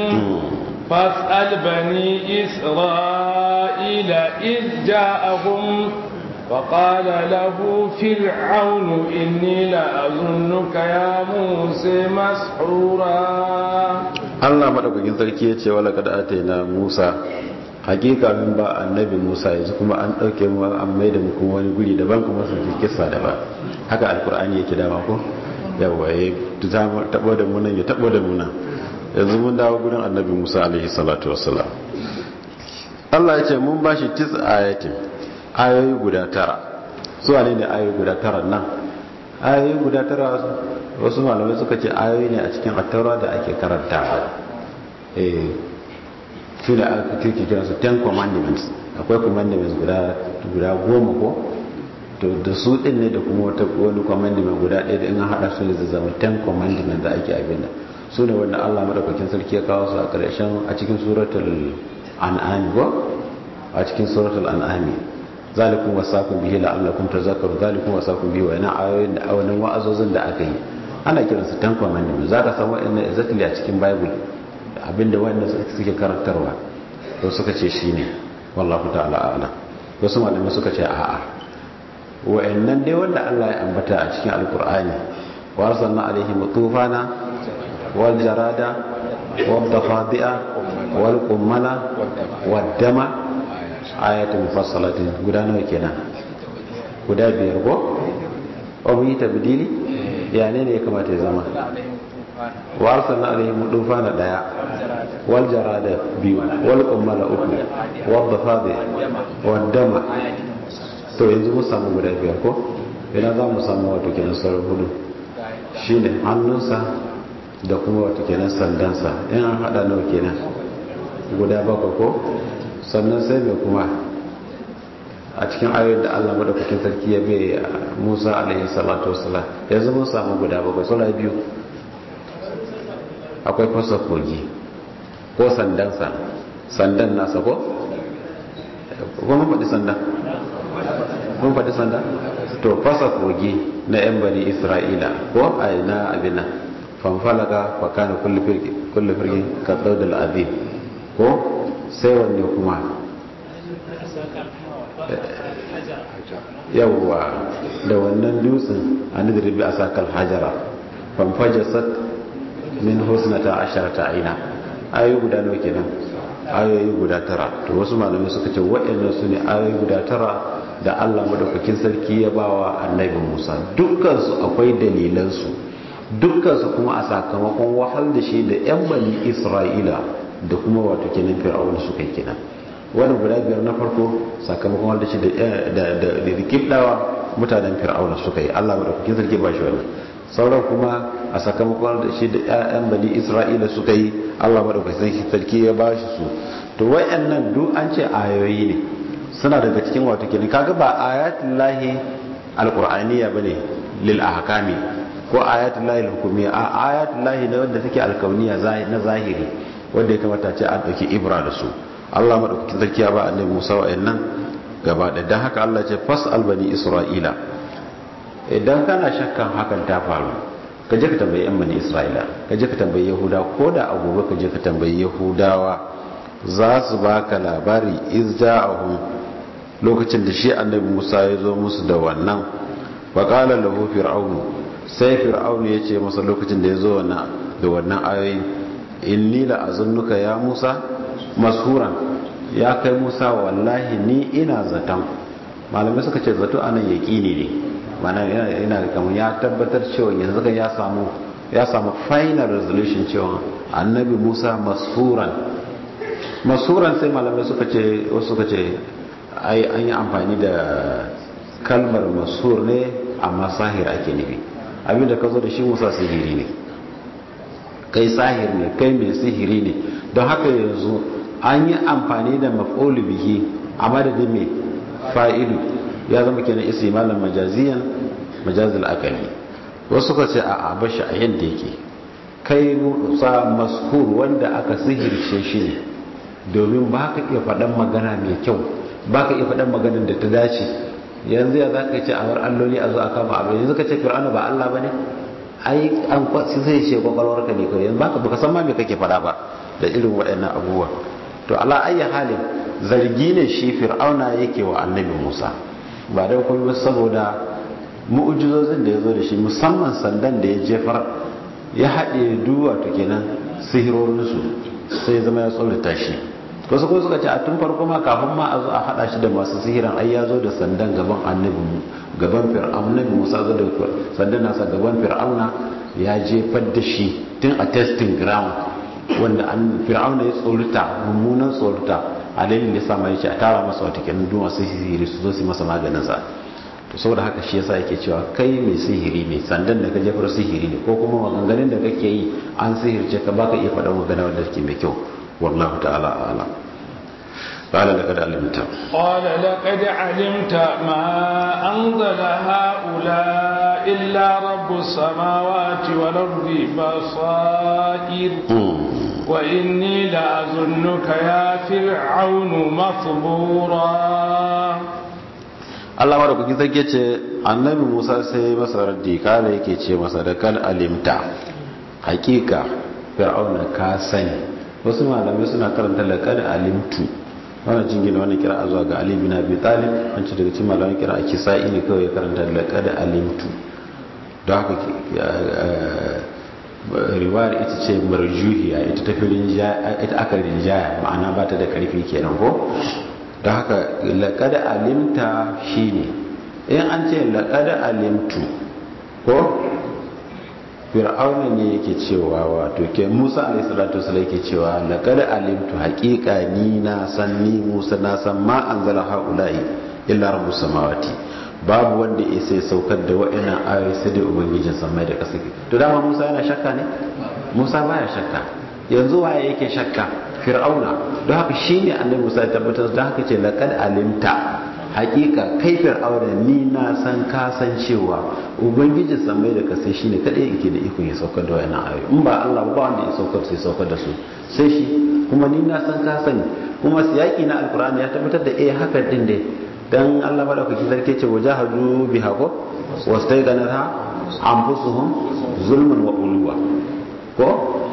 فاسأل بني إسرائيل إذ جاءهم وقال له فرعون إني لأظنك يا موسى مسحورا Allah madaukakin sarki ya ce wala kada ataina Musa hakika min ba annabi Musa yanzu kuma an dauke mu an mai da mu kuma wani guri daban kuma su ke kissa daban haka alkur'ani yake dama ko yawa ya tabo da mu nan ya tabo da mu nan yanzu mun dawo gurin annabi musa alaihi salatu wassalam allah ya ce mun ba shi tis ayatin ayoyi guda tara su ne ne ayoyi guda tara nan ayoyi guda tara wasu malamai suka ce ayoyi ne a cikin attaura da ake karanta eh su da aka kirki kira su ten commandments akwai commandments guda guda goma ko to da su din ne da kuma wata wani commandment guda ɗaya da in haɗa su ne zai zama ten commandments da ake abin da su ne wanda Allah madaukakin sarki ya kawo su a ƙarshen a cikin suratul an'am ko a cikin suratul an'am zalikum wasaqum bihi la'allakum tazakkaru zalikum wasaqum bihi wa ina ayoyin da awanin wa'azozin da aka yi ana kiran su ten commandments zaka samu wa'annan exactly a cikin bible abinda wanda suke karantarwa to suka ce shine wallahu ta'ala a'lam wasu malamai suka ce a'a wa'annan dai wanda Allah ya ambata a cikin alkur'ani wa arsalna alaihim tufana والجراد والضفادع والقمل والدم آيات مفصلة guda nawa kenan guda biyar ko abu yi tabdili ya ne ne ya kamata ya zama wa arsalna alaihim dufana daya wal jarada biyu wal qummala uku wal dafadi wal dama to yanzu mu samu guda biyar ko ina za mu samu wato kenan sauran hudu shine hannunsa da kuma wata kenan sandansa in an hada nawa kenan guda baka ko sannan sai mai kuma a cikin ayoyin da Allah madaukakin sarki ya bai Musa alaihi salatu wassalam yanzu mun samu guda bakwai sura biyu akwai fasa kogi ko sandansa sandan nasa ko ko mun faɗi sanda mun faɗi sanda to fasa kogi na yan bani isra'ila ko a na abin nan fanfalaka fa kana kullu firqi kullu firqin ka dawdal azim ko sai wanne kuma yawwa da wannan dutsen an dirbi a sakal hajara fanfajasat min husnata asharata aina ayoyi guda nawa kenan ayoyi guda tara to wasu malamai suka ce waɗannan su ne ayoyi guda tara da Allah madaukakin sarki ya bawa annabi Musa dukkansu akwai dalilansu dukkansu kuma a sakamakon wahal da shi da yan bani Isra'ila da kuma wato kenan fir'auna suka yi kenan wannan guda biyar na farko sakamakon wahal da shi da da da kibdawa mutanen fir'auna suka yi Allah madaukakin sarki ba shi wannan sauran kuma a sakamakon da shi da ƴaƴan bani Isra'ila suka yi Allah madaukakin sarki ya ba shi su to wayannan duk an ce ayoyi ne suna daga cikin wato kenan kaga ba ayatul lahi alqur'aniya bane lil ahkami ko ayatul lahi hukumiyya a ayatul lahi ne wanda take alkauniya na zahiri wanda ya kamata ce an dauki ibra da su Allah madaukakin sarki ya ba annabi Musa wa'annan gaba da dan haka Allah ce fas'al bani isra'ila idan kana shakkan hakan ta faru ka je ka tambayi yan bani isra'ila ka je ka tambayi yahuda ko da a gobe ka je ka tambayi yahudawa za su baka labari iz ja'ahum lokacin da shi annabi Musa ya zo musu da wannan faƙala lahu fir'aunu sai fir'aunu ya ce masa lokacin da ya zo da wannan ayoyi inni la azunnuka ya Musa mashuran ya kai Musa wallahi ni ina zaton malamai suka ce zato anan yaqini ne mana ina kamar ya tabbatar cewa yanzu kan ya samu ya samu final resolution cewa annabi Musa mashuran masuran sai malamai suka ce wasu suka ce ai an yi amfani da kalmar masur ne amma sahir ake nufi abinda ka zo da shi musa sihiri ne kai sahir ne kai mai sihiri ne don haka yanzu an yi amfani da maf'ulu bihi a madadin mai fa'ilu ya zama kenan isi malam majaziyan majazil akali wasu suka ce a bashi a yadda yake kai musa maskur wanda aka sihirce shi ne domin ba ka iya faɗan magana mai kyau ba ka iya faɗan maganar da ta dace yanzu ya za ka ce a war alloli a zo a kama abu yanzu ka ce fir'auna ba allah ba ne ai an kwatsi zai ce kwakwalwar ka ne kawai yanzu baka baka san ma me kake faɗa ba da irin waɗannan abubuwa to ala ayyi halin zargi ne shi fir'auna yake wa annabi musa ba dai kuma saboda mu'ujizozin da ya zo da shi musamman sandan da ya jefar ya haɗe duwa to kenan sihirorinsu sai zama ya tsorata shi wasu kuma suka ce a tun farko ma kafin ma a zo a hada shi da masu sihiran ai ya zo da sandan gaban annabi gaban fir'auna musa zo da sandan nasa gaban fir'auna ya jefar da shi tun a testing ground wanda an fir'auna ya tsorata mummunan tsorata a dalilin da sama yace a tara masa wata kenan duk masu sihiri su zo su masa maganin sa to saboda haka shi yasa yake cewa kai mai sihiri ne sandan da ka jefar sihiri ne ko kuma maganganun da kake yi an sihirce ka baka iya faɗa magana wanda take mai kyau والله تعالى أعلم قال لقد علمت قال لقد علمت ما أنزل هؤلاء إلا رب السماوات والأرض بصائر وإني لأظنك يا فرعون مصبورا Allah mara kuki zage ce annabi Musa sai masa raddi kala yake ce masa da kan alimta hakika fir'auna ka sani wasu malamai suna karanta laqad alimtu wannan jingina wannan kira zuwa ga Ali bin Abi Talib an ce daga cikin malamai kira a kisa'i ne kawai ya karanta laqad alimtu don haka riwayar ita ce marjuhiya ita ta filin ita aka rinjaya ma'ana ba ta da karfi kenan ko don haka laqad alimta shine in an ce laqad alimtu ko fir'auna ne yake cewa wato ke musa alayhi salatu wasallam yake cewa laqad alimtu haqiqa ni na san ni musa na san ma anzala haula'i illa rabbus samawati babu wanda ya sai saukar da wa'annan ayoyi sai dai ubangijin samai da ƙasa to dama musa yana shakka ne musa baya shakka yanzu waye yake shakka fir'auna don haka shine annabi musa ya tabbatar da haka ce laqad alimta hakika kai fir'auna ni na san ka san cewa ubangiji samai da kasai shine kadai yake da ikon ya saukar da wayannan ayoyi in ba Allah ba wanda ya saukar sai saukar da su sai shi kuma ni na san ka sani kuma siyaki na alkur'ani ya tabbatar da eh haka din dai dan Allah madaukaki sarki ce wajahadu biha ko wastayganatha anfusuhum zulman wa uluwa ko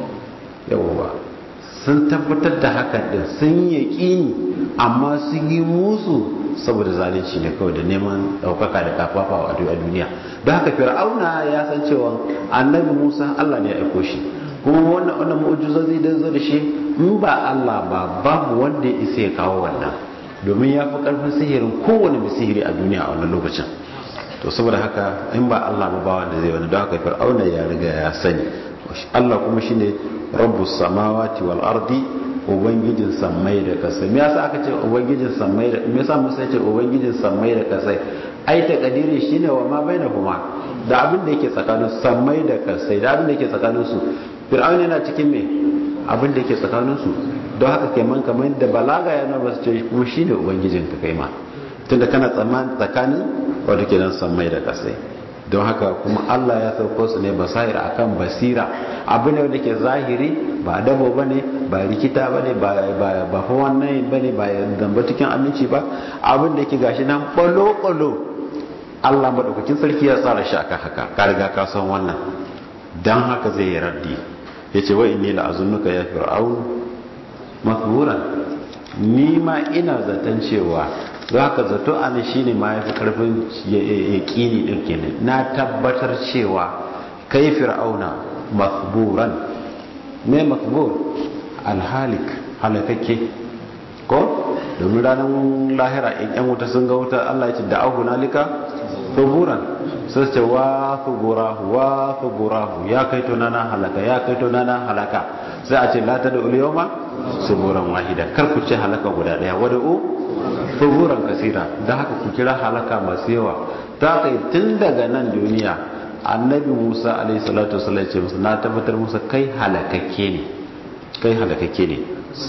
yawwa sun tabbatar da hakan din sun yaƙini amma sun yi musu saboda zalunci ne kawai da neman ɗaukaka da kafafa a duniya don haka fir'auna ya san cewa annabi musa allah ne ya aiko shi kuma wannan wannan mu'ujizozi da zo da shi in ba allah ba babu wanda ya isa ya kawo wannan domin ya fi ƙarfin sihirin kowane mai sihiri a duniya a wannan lokacin to saboda haka in ba allah ba ba wanda zai wani don haka fir'auna ya riga ya sani allah kuma shine rabbus samawati wal ardi ubangijin sammai da kasai me yasa aka ce ubangijin sammai da me yasa musa ce ubangijin sammai da kasai ai ta kadiri shine wa ma bainahuma da abin da yake tsakanin sammai da kasai da abin da yake tsakanin su fir'aun yana cikin me abin da yake tsakanin su don haka kai man kamar da balaga yana ba su ce kuma shine ubangijin ka kai ma tunda kana tsammanin tsakanin wato kenan sammai da kasai don haka kuma Allah ya sauko su ne basair akan basira abu ne wanda ke zahiri ba dabo bane ba rikita bane ba ba ba fa wannan bane ba zamba cikin aminci ba abin da yake gashi nan balo balo Allah madaukakin sarki ya tsara shi akan haka ka riga ka san wannan dan haka zai yi raddi yace wa inni la azunnuka ya fir'aun mathburan ni ma ina zaton cewa za ka zato ana shi ne ma ya fi karfin yaƙini ɗin kenan na tabbatar cewa kai fir'auna makburan me makbur alhalik halakakke ko domin ranar lahira in yan wuta sun ga wuta allah ya ce da ahu nalika thuburan sai ce wa thuburahu wa thuburahu ya kai to nana halaka ya kai to nana halaka sai a ce la ta da uliyoma suburan wahida kar ku ce halaka guda daya wada'u fuburan kasira da haka ku kira halaka masu yawa ta kai tun daga nan duniya annabi musa alaihi salatu wasallam ce musu na tabbatar musa kai halakakke ne kai halakakke ne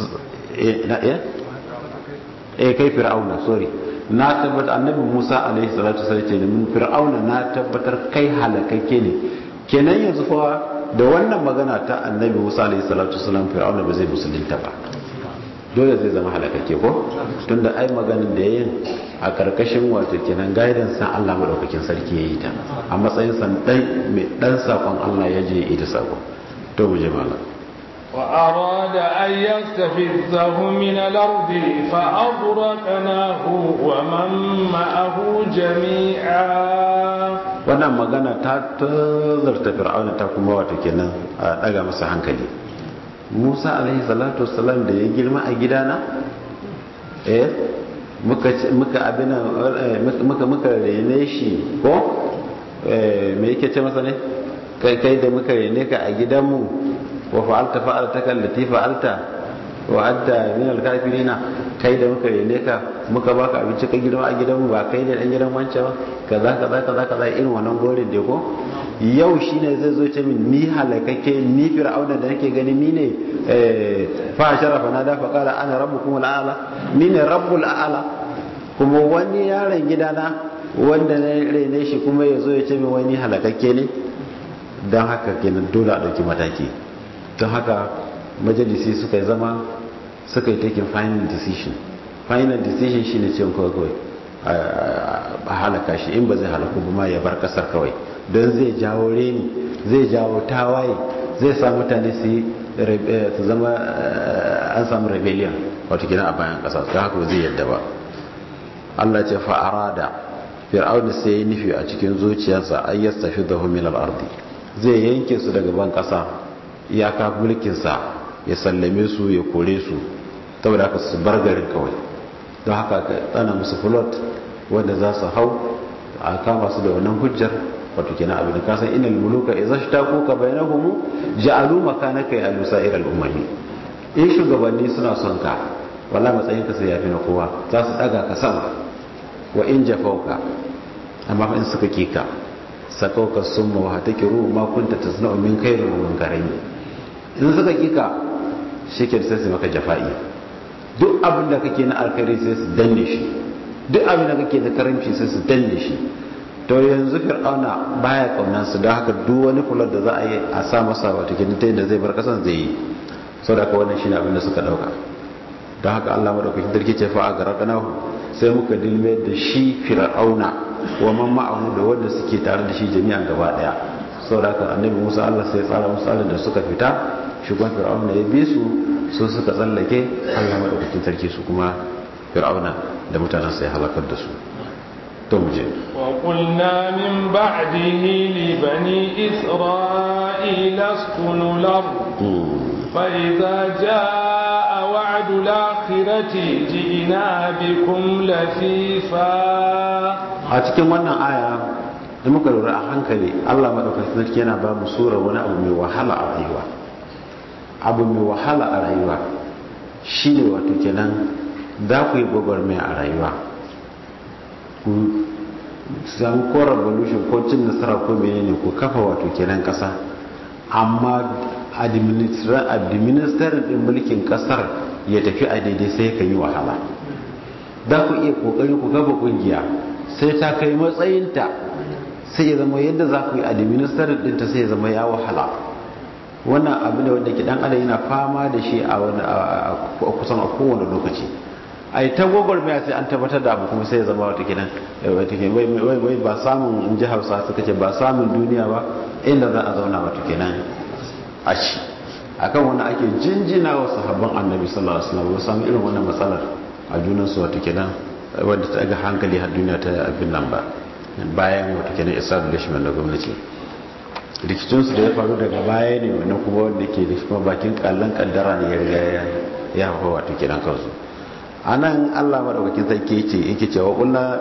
eh kai fir'auna sorry na tabbatar annabi musa alaihi salatu wasallam ce mun fir'auna na tabbatar kai halakakke ne kenan yanzu fa da wannan magana ta annabi musa alaihi salatu wasallam fir'auna ba zai musulunta ba dole zai zama halakakke ko tunda ai maganin da yayin a karkashin wato kenan guidance san Allah madaukakin sarki yayi ta a matsayin san dan mai dan sakon Allah ya je ita sako to mu je malam wa arada an yastafizahu min al-ard fa aghraqnahu wa man ma'ahu jami'a wannan magana ta tazarta fir'auna ta kuma wato kenan a daga masa hankali musa alaihi salatu wasalam da ya girma a gidana eh muka abin muka muka rene shi ko me yake ce masa ne kai kai da muka rene ka a gidanmu wa fa'alta fa'alta kallati fa'alta wa anta min al-kafirina kai da muka rene ka muka baka abinci ka girma a gidanmu ba kai da dan gidan wancan ba kaza kaza kaza kaza irin wannan gorin da ko yau shine zai zo ce min ni halakake ni fir'auna da nake gani ni ne fa sharafa na da fa qala ana rabbukum al'ala ni ne rabbul a'la kuma wani yaron gidana wanda na rene shi kuma ya zo ya ce min wani halakake ne don haka kenan dole a ɗauki mataki don haka majalisi suka zama suka yi taking final decision final decision shine ce kawai kawai a halaka shi in ba zai halaku ba ma ya bar kasar kawai don zai jawo reni zai jawo tawaye zai sa mutane su yi su zama an samu rebellion wato gina a bayan kasa ta haka zai yadda ba Allah ce fa'ara da fir'auni sai ya nufi a cikin zuciyarsa an yi tafi da min al'ardi zai yanke su daga ban kasa iyaka mulkinsa ya sallame su ya kore su saboda haka su bar garin kawai don haka ka tsana musu fulot wanda za su hau a kama su da wannan hujjar wato kenan abin da kasan inal muluka idza shtaqu ka bainahum ja'alu makanaka ya lusair al ummami in shugabanni suna son ka wallahi matsayin ka sai yafi na kowa za su daga ka sama wa in jafauka amma in suka kika sakauka summa wa hatakiru ma kunta tasna'u min khairin wa munkarin in suka kika shike sai su maka jafa'i duk abin da kake na alkhairi sai su danne shi duk abin da kake da karamci sai su danne shi to yanzu fir'auna baya kaunan su don haka duk wani kula da za a yi a sa masa wata kinta da zai bar kasan zai yi saboda haka wannan shine abin da suka dauka don haka Allah madaukakin sarki ce fa a garaqanahu sai muka dilme da shi fir'auna wa man ma'ahu da wanda suke tare da shi jami'an gaba daya saboda haka annabi Musa Allah sai ya tsara musu tsarin da suka fita shugaban fir'auna ya bi su su suka tsallake Allah madaukakin sarki su kuma fir'auna da mutanen sai halakar da su to mu je wa qulna min ba'dihi li bani isra'ila askunu al-ard fa idza jaa wa'du al-akhirati ji'na bikum lafifa a cikin wannan aya da muka lura a hankali Allah madaukakin sarki yana ba mu sura wani abu mai wahala a rayuwa abu mai wahala a rayuwa shine wato kenan za ku yi gwagwarmaya a rayuwa ku samu ko revolution ko cin nasara ko menene ku kafa wato kenan kasa amma administrator din mulkin kasar ya tafi a daidai sai ka yi wahala za ku iya kokari ku kafa kungiya sai ta kai matsayinta sai ya zama yadda za ku yi administrator dinta sai ya zama ya wahala wannan abu ne wanda ke dan adam yana fama da shi a kusan a kowane lokaci a yi ta gwagwarmaya sai an tabbatar da abu kuma sai ya zama wata kenan wai ba samun in ji hausa suka ce ba samun duniya ba inda za a zauna wata kenan a ci akan wani ake jinjina wa sahabban annabi sallallahu alaihi wasallam samu irin wannan matsalar a junansu wata kenan wanda ta ga hankali har duniya ta abin nan ba bayan wata kenan establishment na gwamnati rikicinsu da ya faru daga baya ne wannan kuma wanda ke da kuma bakin kallon kaddara ne ya riga ya hawa wata kenan kansu a nan allah maɗaukakin sarki ce yake cewa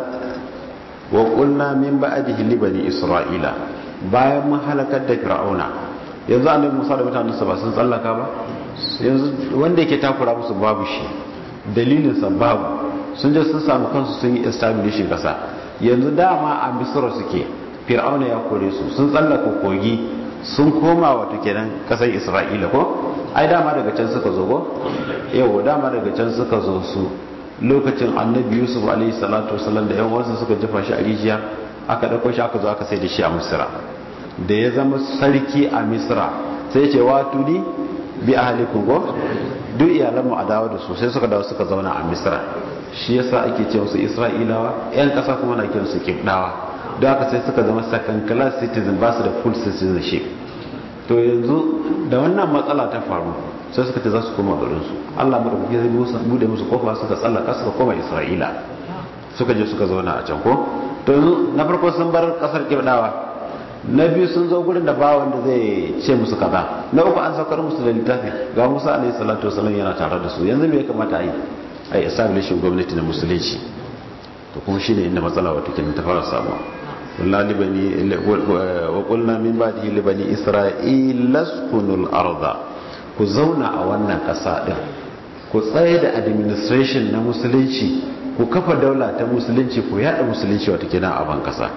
wa ƙulna min ba'adihi li bani isra'ila bayan mun halakar da fir'auna yanzu annabi musa da mutanensa ba sun tsallaka ba yanzu wanda yake takura musu babu shi dalilinsa babu sun je sun samu kansu sun yi establishing kasa yanzu dama a misra suke fir'auna ya kore su sun tsallaka kogi sun koma wata kenan kasar isra'ila ko ai dama daga can suka zo ko yau dama daga can suka zo su lokacin annabi yusuf alaihi salatu wasallam da yan wasu suka jefa shi a rijiya aka dauko shi aka zo aka sai da shi a misra da ya zama sarki a misra sai ce wa tudi bi ahlikum ko duk iyalan mu a dawo da su sai suka dawo suka zauna a misra shi yasa ake ce musu isra'ilawa yan kasa kuma na kiran su kibdawa don haka sai suka zama second class citizen ba su da full citizenship to yanzu da wannan matsala ta faru sai suka ce za su koma garin su Allah madaukake zai musu bude musu kofa suka tsallaka suka koma isra'ila suka je suka zauna a can ko to yanzu na farko sun bar kasar kibdawa na biyu sun zo gurin da ba wanda zai ce musu kaza na uku an saukar musu da littafi ga musa alaihi salatu wasallam yana tare da su yanzu me ya kamata a yi a yi establishing gwamnati na musulunci to kuma shine inda matsala wata ke ta fara samuwa wallahi libani wa qulna min ba'dihi libani isra'ila askunul arda ku zauna a wannan kasa din ku tsaye da administration na musulunci ku kafa daula ta musulunci ku yada musulunci wata kenan a ban kasa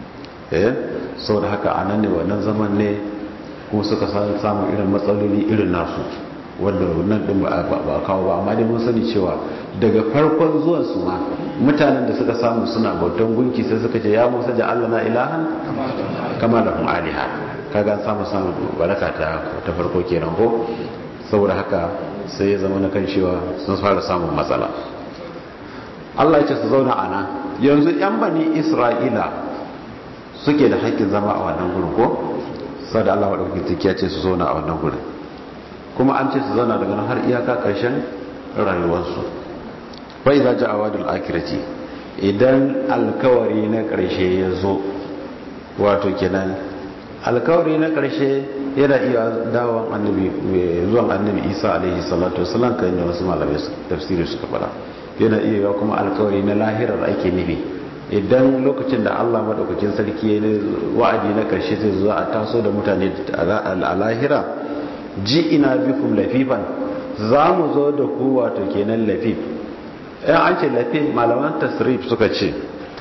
eh saboda haka anan ne wannan zaman ne kuma suka samu irin matsaloli irin nasu wanda nan din ba kawo ba amma dai mun sani cewa daga farkon zuwan su ma mutanen da suka samu suna bautan gunki sai suka ce ya musa ja Allah na ilahan kama da kun aliha kaga samu samu baraka ta ta farko kenan ko saboda haka sai ya zama na kan cewa sun fara samun matsala Allah ya ce su zauna a nan yanzu yan bani Isra'ila suke da haƙƙin zama a wannan gurin ko sai da Allah madaukakin ya ce su zauna a wannan gurin kuma an ce su zauna daga nan har iyaka ƙarshen rayuwarsu bai za ji a wadul akirati idan alkawari na ƙarshe ya zo wato kenan alkawari na ƙarshe yana iya dawon annabi zuwan annabi isa alaihi salatu wasalam kan da wasu malamai tafsiri suka fara yana iya yawa kuma alkawari na lahirar ake nufi idan lokacin da allah maɗaukakin sarki ya wa'adi na ƙarshe zai zo a taso da mutane a lahira ji ina bikum lafifan za mu zo da ku wato kenan lafif yan an ce lafif malaman tasrif suka ce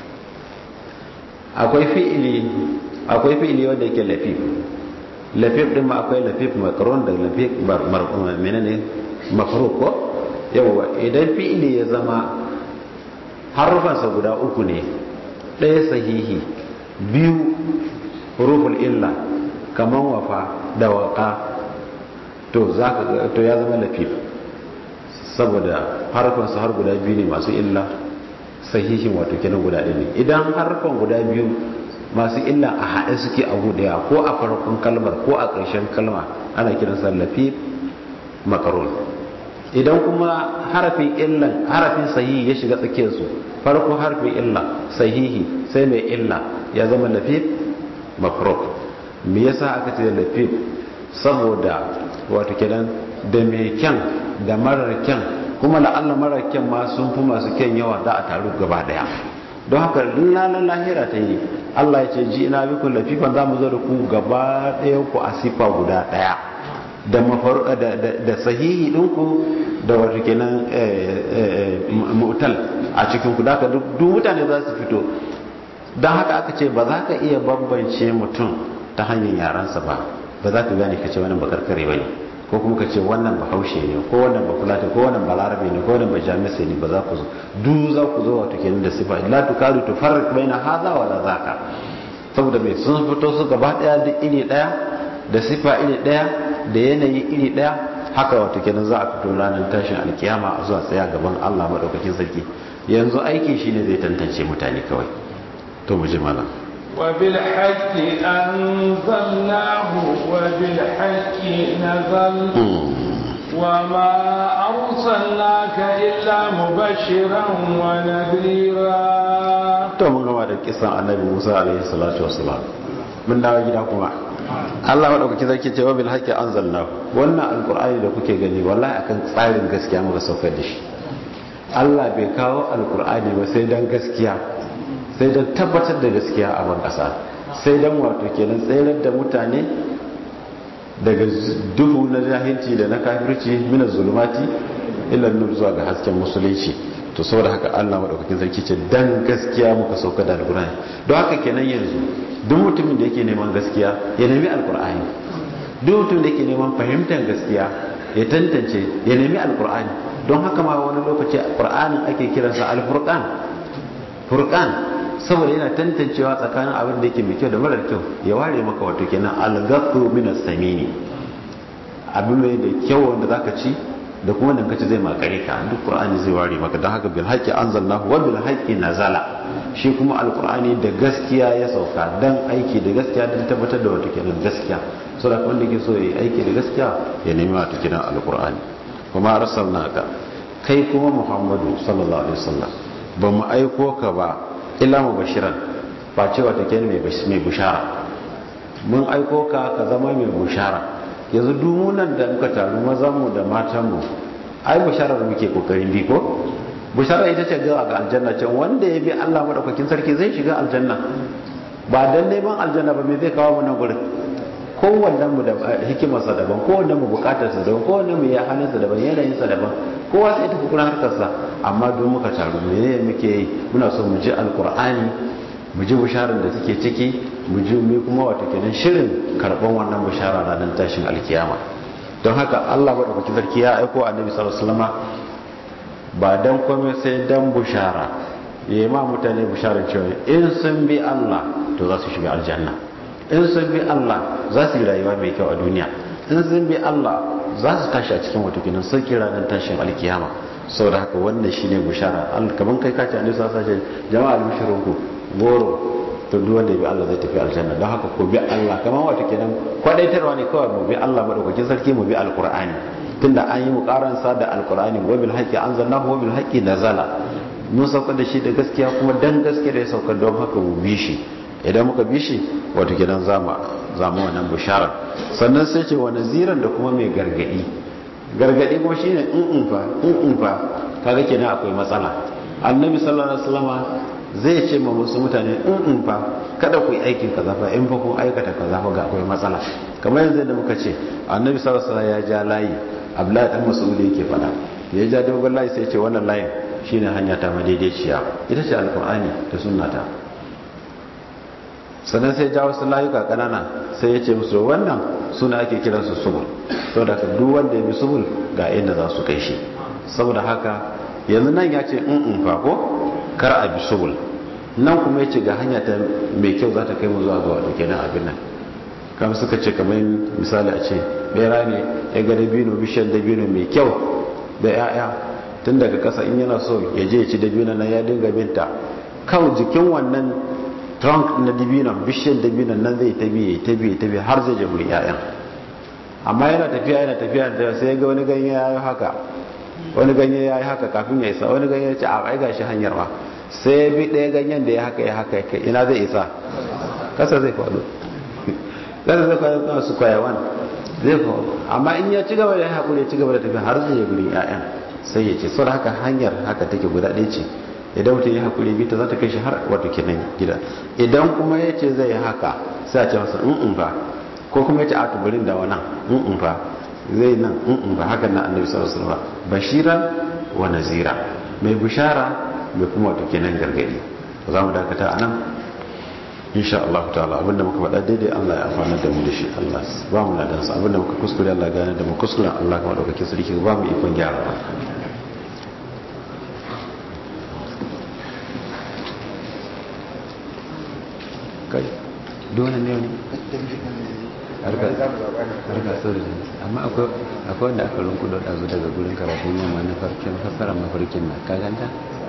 akwai fi'ili akwai fi'ili wanda yake lafif lafif din ma akwai lafif makaron da lafif menene makaruk ko yawwa idan fi'ili ya zama harufansa guda uku ne ɗaya sahihi biyu huruful illa kaman wafa da waka to to ya zama lafif saboda harfansa har guda biyu ne masu illa sahihin wato kenan guda ɗaya ne idan harfan guda biyu masu illa a haɗe suke a ɗaya ko a farkon kalmar ko a ƙarshen kalma ana kiransa lafif makarun idan kuma harafin illan harafin sahihi ya shiga tsakiyarsu farko harfin illa sahihi sai mai illa ya zama lafif makruk me yasa aka ce lafif saboda wato kenan da mai kyan da marar kyan kuma la'alla marar kyan ma sun fi masu kyan yawa da a taru gaba daya don haka lalan lahira ta yi Allah ya ce ji ina biku lafifan za mu zo da ku gaba daya ku a sifa guda daya da da sahihi ɗinku da wato kenan mutal a cikin ku da duk mutane za su fito don haka aka ce ba za ka iya bambance mutum ta hanyar yaransa ba ba za ka gane ka ce wannan bakarkare ba ne ko kuma ka ce wannan ba haushe ne ko wannan ba fulata ko wannan ba larabe ne ko wannan ba jamisai ne ba za ku zo du za ku zo wato kenan da sifa la tu kadu tu farq baina hadha wa la zaka saboda mai sun fito su gaba daya da iri daya da sifa iri daya da yanayi iri daya haka wato kenan za a fito ranar tashin alkiyama a zuwa tsaya gaban Allah madaukakin sarki yanzu aiki shine zai tantance mutane kawai to mu ji malam وبالحق أنزلناه وبالحق نزل وما أرسلناك إلا مبشرا ونذيرا to mun gama da kisan annabi Musa alaihi salatu wassalam mun dawo gida kuma Allah madaukaki zaki ce wa bil haqqi anzalna wannan alqur'ani da kuke gani wallahi akan tsarin gaskiya muka saukar da shi Allah bai kawo alqur'ani ba sai dan gaskiya sai don tabbatar da gaskiya a ban ƙasa sai don wato kenan tsayar da mutane daga duhu na jahilci da na kafirci mina zulumati illan nur zuwa ga hasken musulunci to saboda haka Allah madaukakin sarki ce dan gaskiya muka sauka da alqur'ani don haka kenan yanzu duk mutumin da yake neman gaskiya ya nemi alqur'ani duk mutumin da yake neman fahimtar gaskiya ya tantance ya nemi alqur'ani don haka ma wani lokaci qur'anin ake kiransa alfurqan furqan saboda yana tantancewa tsakanin abin da yake mai kyau da marar kyau ya ware maka wato kenan algaqu min as-samini abin mai da kyau wanda zaka ci da kuma dan kace zai makare ka duk qur'ani zai ware maka dan haka bil haqqi anzalnahu wa bil haqqi nazala shi kuma alqur'ani da gaskiya ya sauka dan aiki da gaskiya dan tabbatar da wato kenan gaskiya saboda wanda yake so yayi aiki da gaskiya ya nemi wato kenan alqur'ani kuma arsalnaka kai kuma muhammadu sallallahu alaihi wasallam ba mu aiko ka ba illa mubashiran ba cewa take mai mai bushara mun aiko ka ka zama mai bushara yanzu dumunan da muka taru mazan mu da matan mu ai busharar muke kokarin bi ko bushara ita ce ga ga aljanna can wanda ya bi Allah madaukakin sarki zai shiga aljanna ba dan neman aljanna ba me zai kawo mu nan gurin kowannen mu da hikimarsa daban kowannen mu bukatarsa daban kowannen mu ya halinsa daban yanayinsa daban kowa sai tafi kuna harkarsa amma don muka taru ne muke yi muna so mu ji alkur'ani mu ji bisharar da take ciki mu ji mu kuma wata kenan shirin karban wannan bishara ranar tashin alkiyama don haka Allah madaukakin sarki ya aiko annabi sallallahu alaihi wasallam ba dan komai sai dan bishara yayi ma mutane bisharar cewa in sun bi Allah to za su shiga aljanna in sun bi Allah za su yi rayuwa mai kyau a duniya in sun bi Allah za su tashi a cikin wata kinan sauki ranar tashin alkiyama sau da haka wannan shine bushara kamar kai kace an lissa sace jama'a albishirin ku goro to duk wanda ya bi Allah zai tafi aljanna don haka ko bi Allah kamar wata kinan kwadaitarwa ne kawai mu bi Allah madaukakin sarki mu bi alqur'ani tunda an yi mu karansa da alqur'ani wa bil haqqi anzalnahu wa bil haqqi nazala mun saukar da shi da gaskiya kuma dan gaskiya da ya saukar don haka mu bi shi idan muka bi shi wato gidan zama zama wannan bishara sannan sai ce wani ziran da kuma mai gargadi gargadi kuma shine in in fa in in fa kaga kenan akwai matsala annabi sallallahu alaihi wasallama zai ce ma wasu mutane in in fa kada ku yi aikin kaza fa in fa kun aikata kaza fa ga akwai matsala kamar yanzu da muka ce annabi sallallahu alaihi wasallam ya ja layi abdullahi dan mas'ud yake faɗa ya ja dogon layi sai ya ce wannan layin shine hanya ta madaidaiciya ita ce alqur'ani da sunnata sannan sai ja wasu layuka kanana sai ya ce musu wannan suna ake kiransu subul saboda haka duk wanda ya bi subul ga inda za su kai shi saboda haka yanzu nan ya ce in in fa ko kar a bi subul nan kuma ya ce ga hanya ta mai kyau za ta kai mu zuwa ga wato kenan abin nan kamar suka ce kamar misali a ce bera ne ya ga dabino bishiyar dabino mai kyau da 'ya'ya tun daga kasa in yana so ya je ya ci dabino nan ya dinga binta kan jikin wannan trunk na dabinon bishiyar dabinon nan zai ta biye ta biye ta biye har zai je wurin 'ya'yan amma yana tafiya yana tafiya da sai ya ga wani ganye ya yi haka wani ganye ya yi haka kafin ya isa wani ganye ya ce a ai gashi hanyar ma sai ya bi ɗaya ganyen da ya haka ya haka ya ina zai isa kasa zai faɗo kasa zai faɗo su kwayawan zai faɗo amma in ya ci gaba da ya haƙuri ya ci gaba da tafiya har zai je gurin 'ya'yan sai ya ce sau da haka hanyar haka take guda ɗaya ce idan mutum ya haƙuri bita za ta kai shi har wato kenan gida idan kuma ya ce zai haka sai a ce masa in fa ko kuma ya ce a tuburin da wannan in fa zai nan in ba hakan na annabi sallallahu alaihi wasallam bashiran wa nazira mai bishara mai kuma wato kenan gargadi za mu dakata anan insha Allah ta'ala abinda muka faɗa daidai Allah ya amfana da mu da shi Allah ba mu na dansa abinda muka kuskure Allah ya gane da mu kuskure Allah kuma daukakin sarki ba mu ikon gyara kai dole ne ne harka so da amma akwai wanda aka runkudo ɗazu daga gurin karatun yamma na farkin fassara mafarkin na ka ganta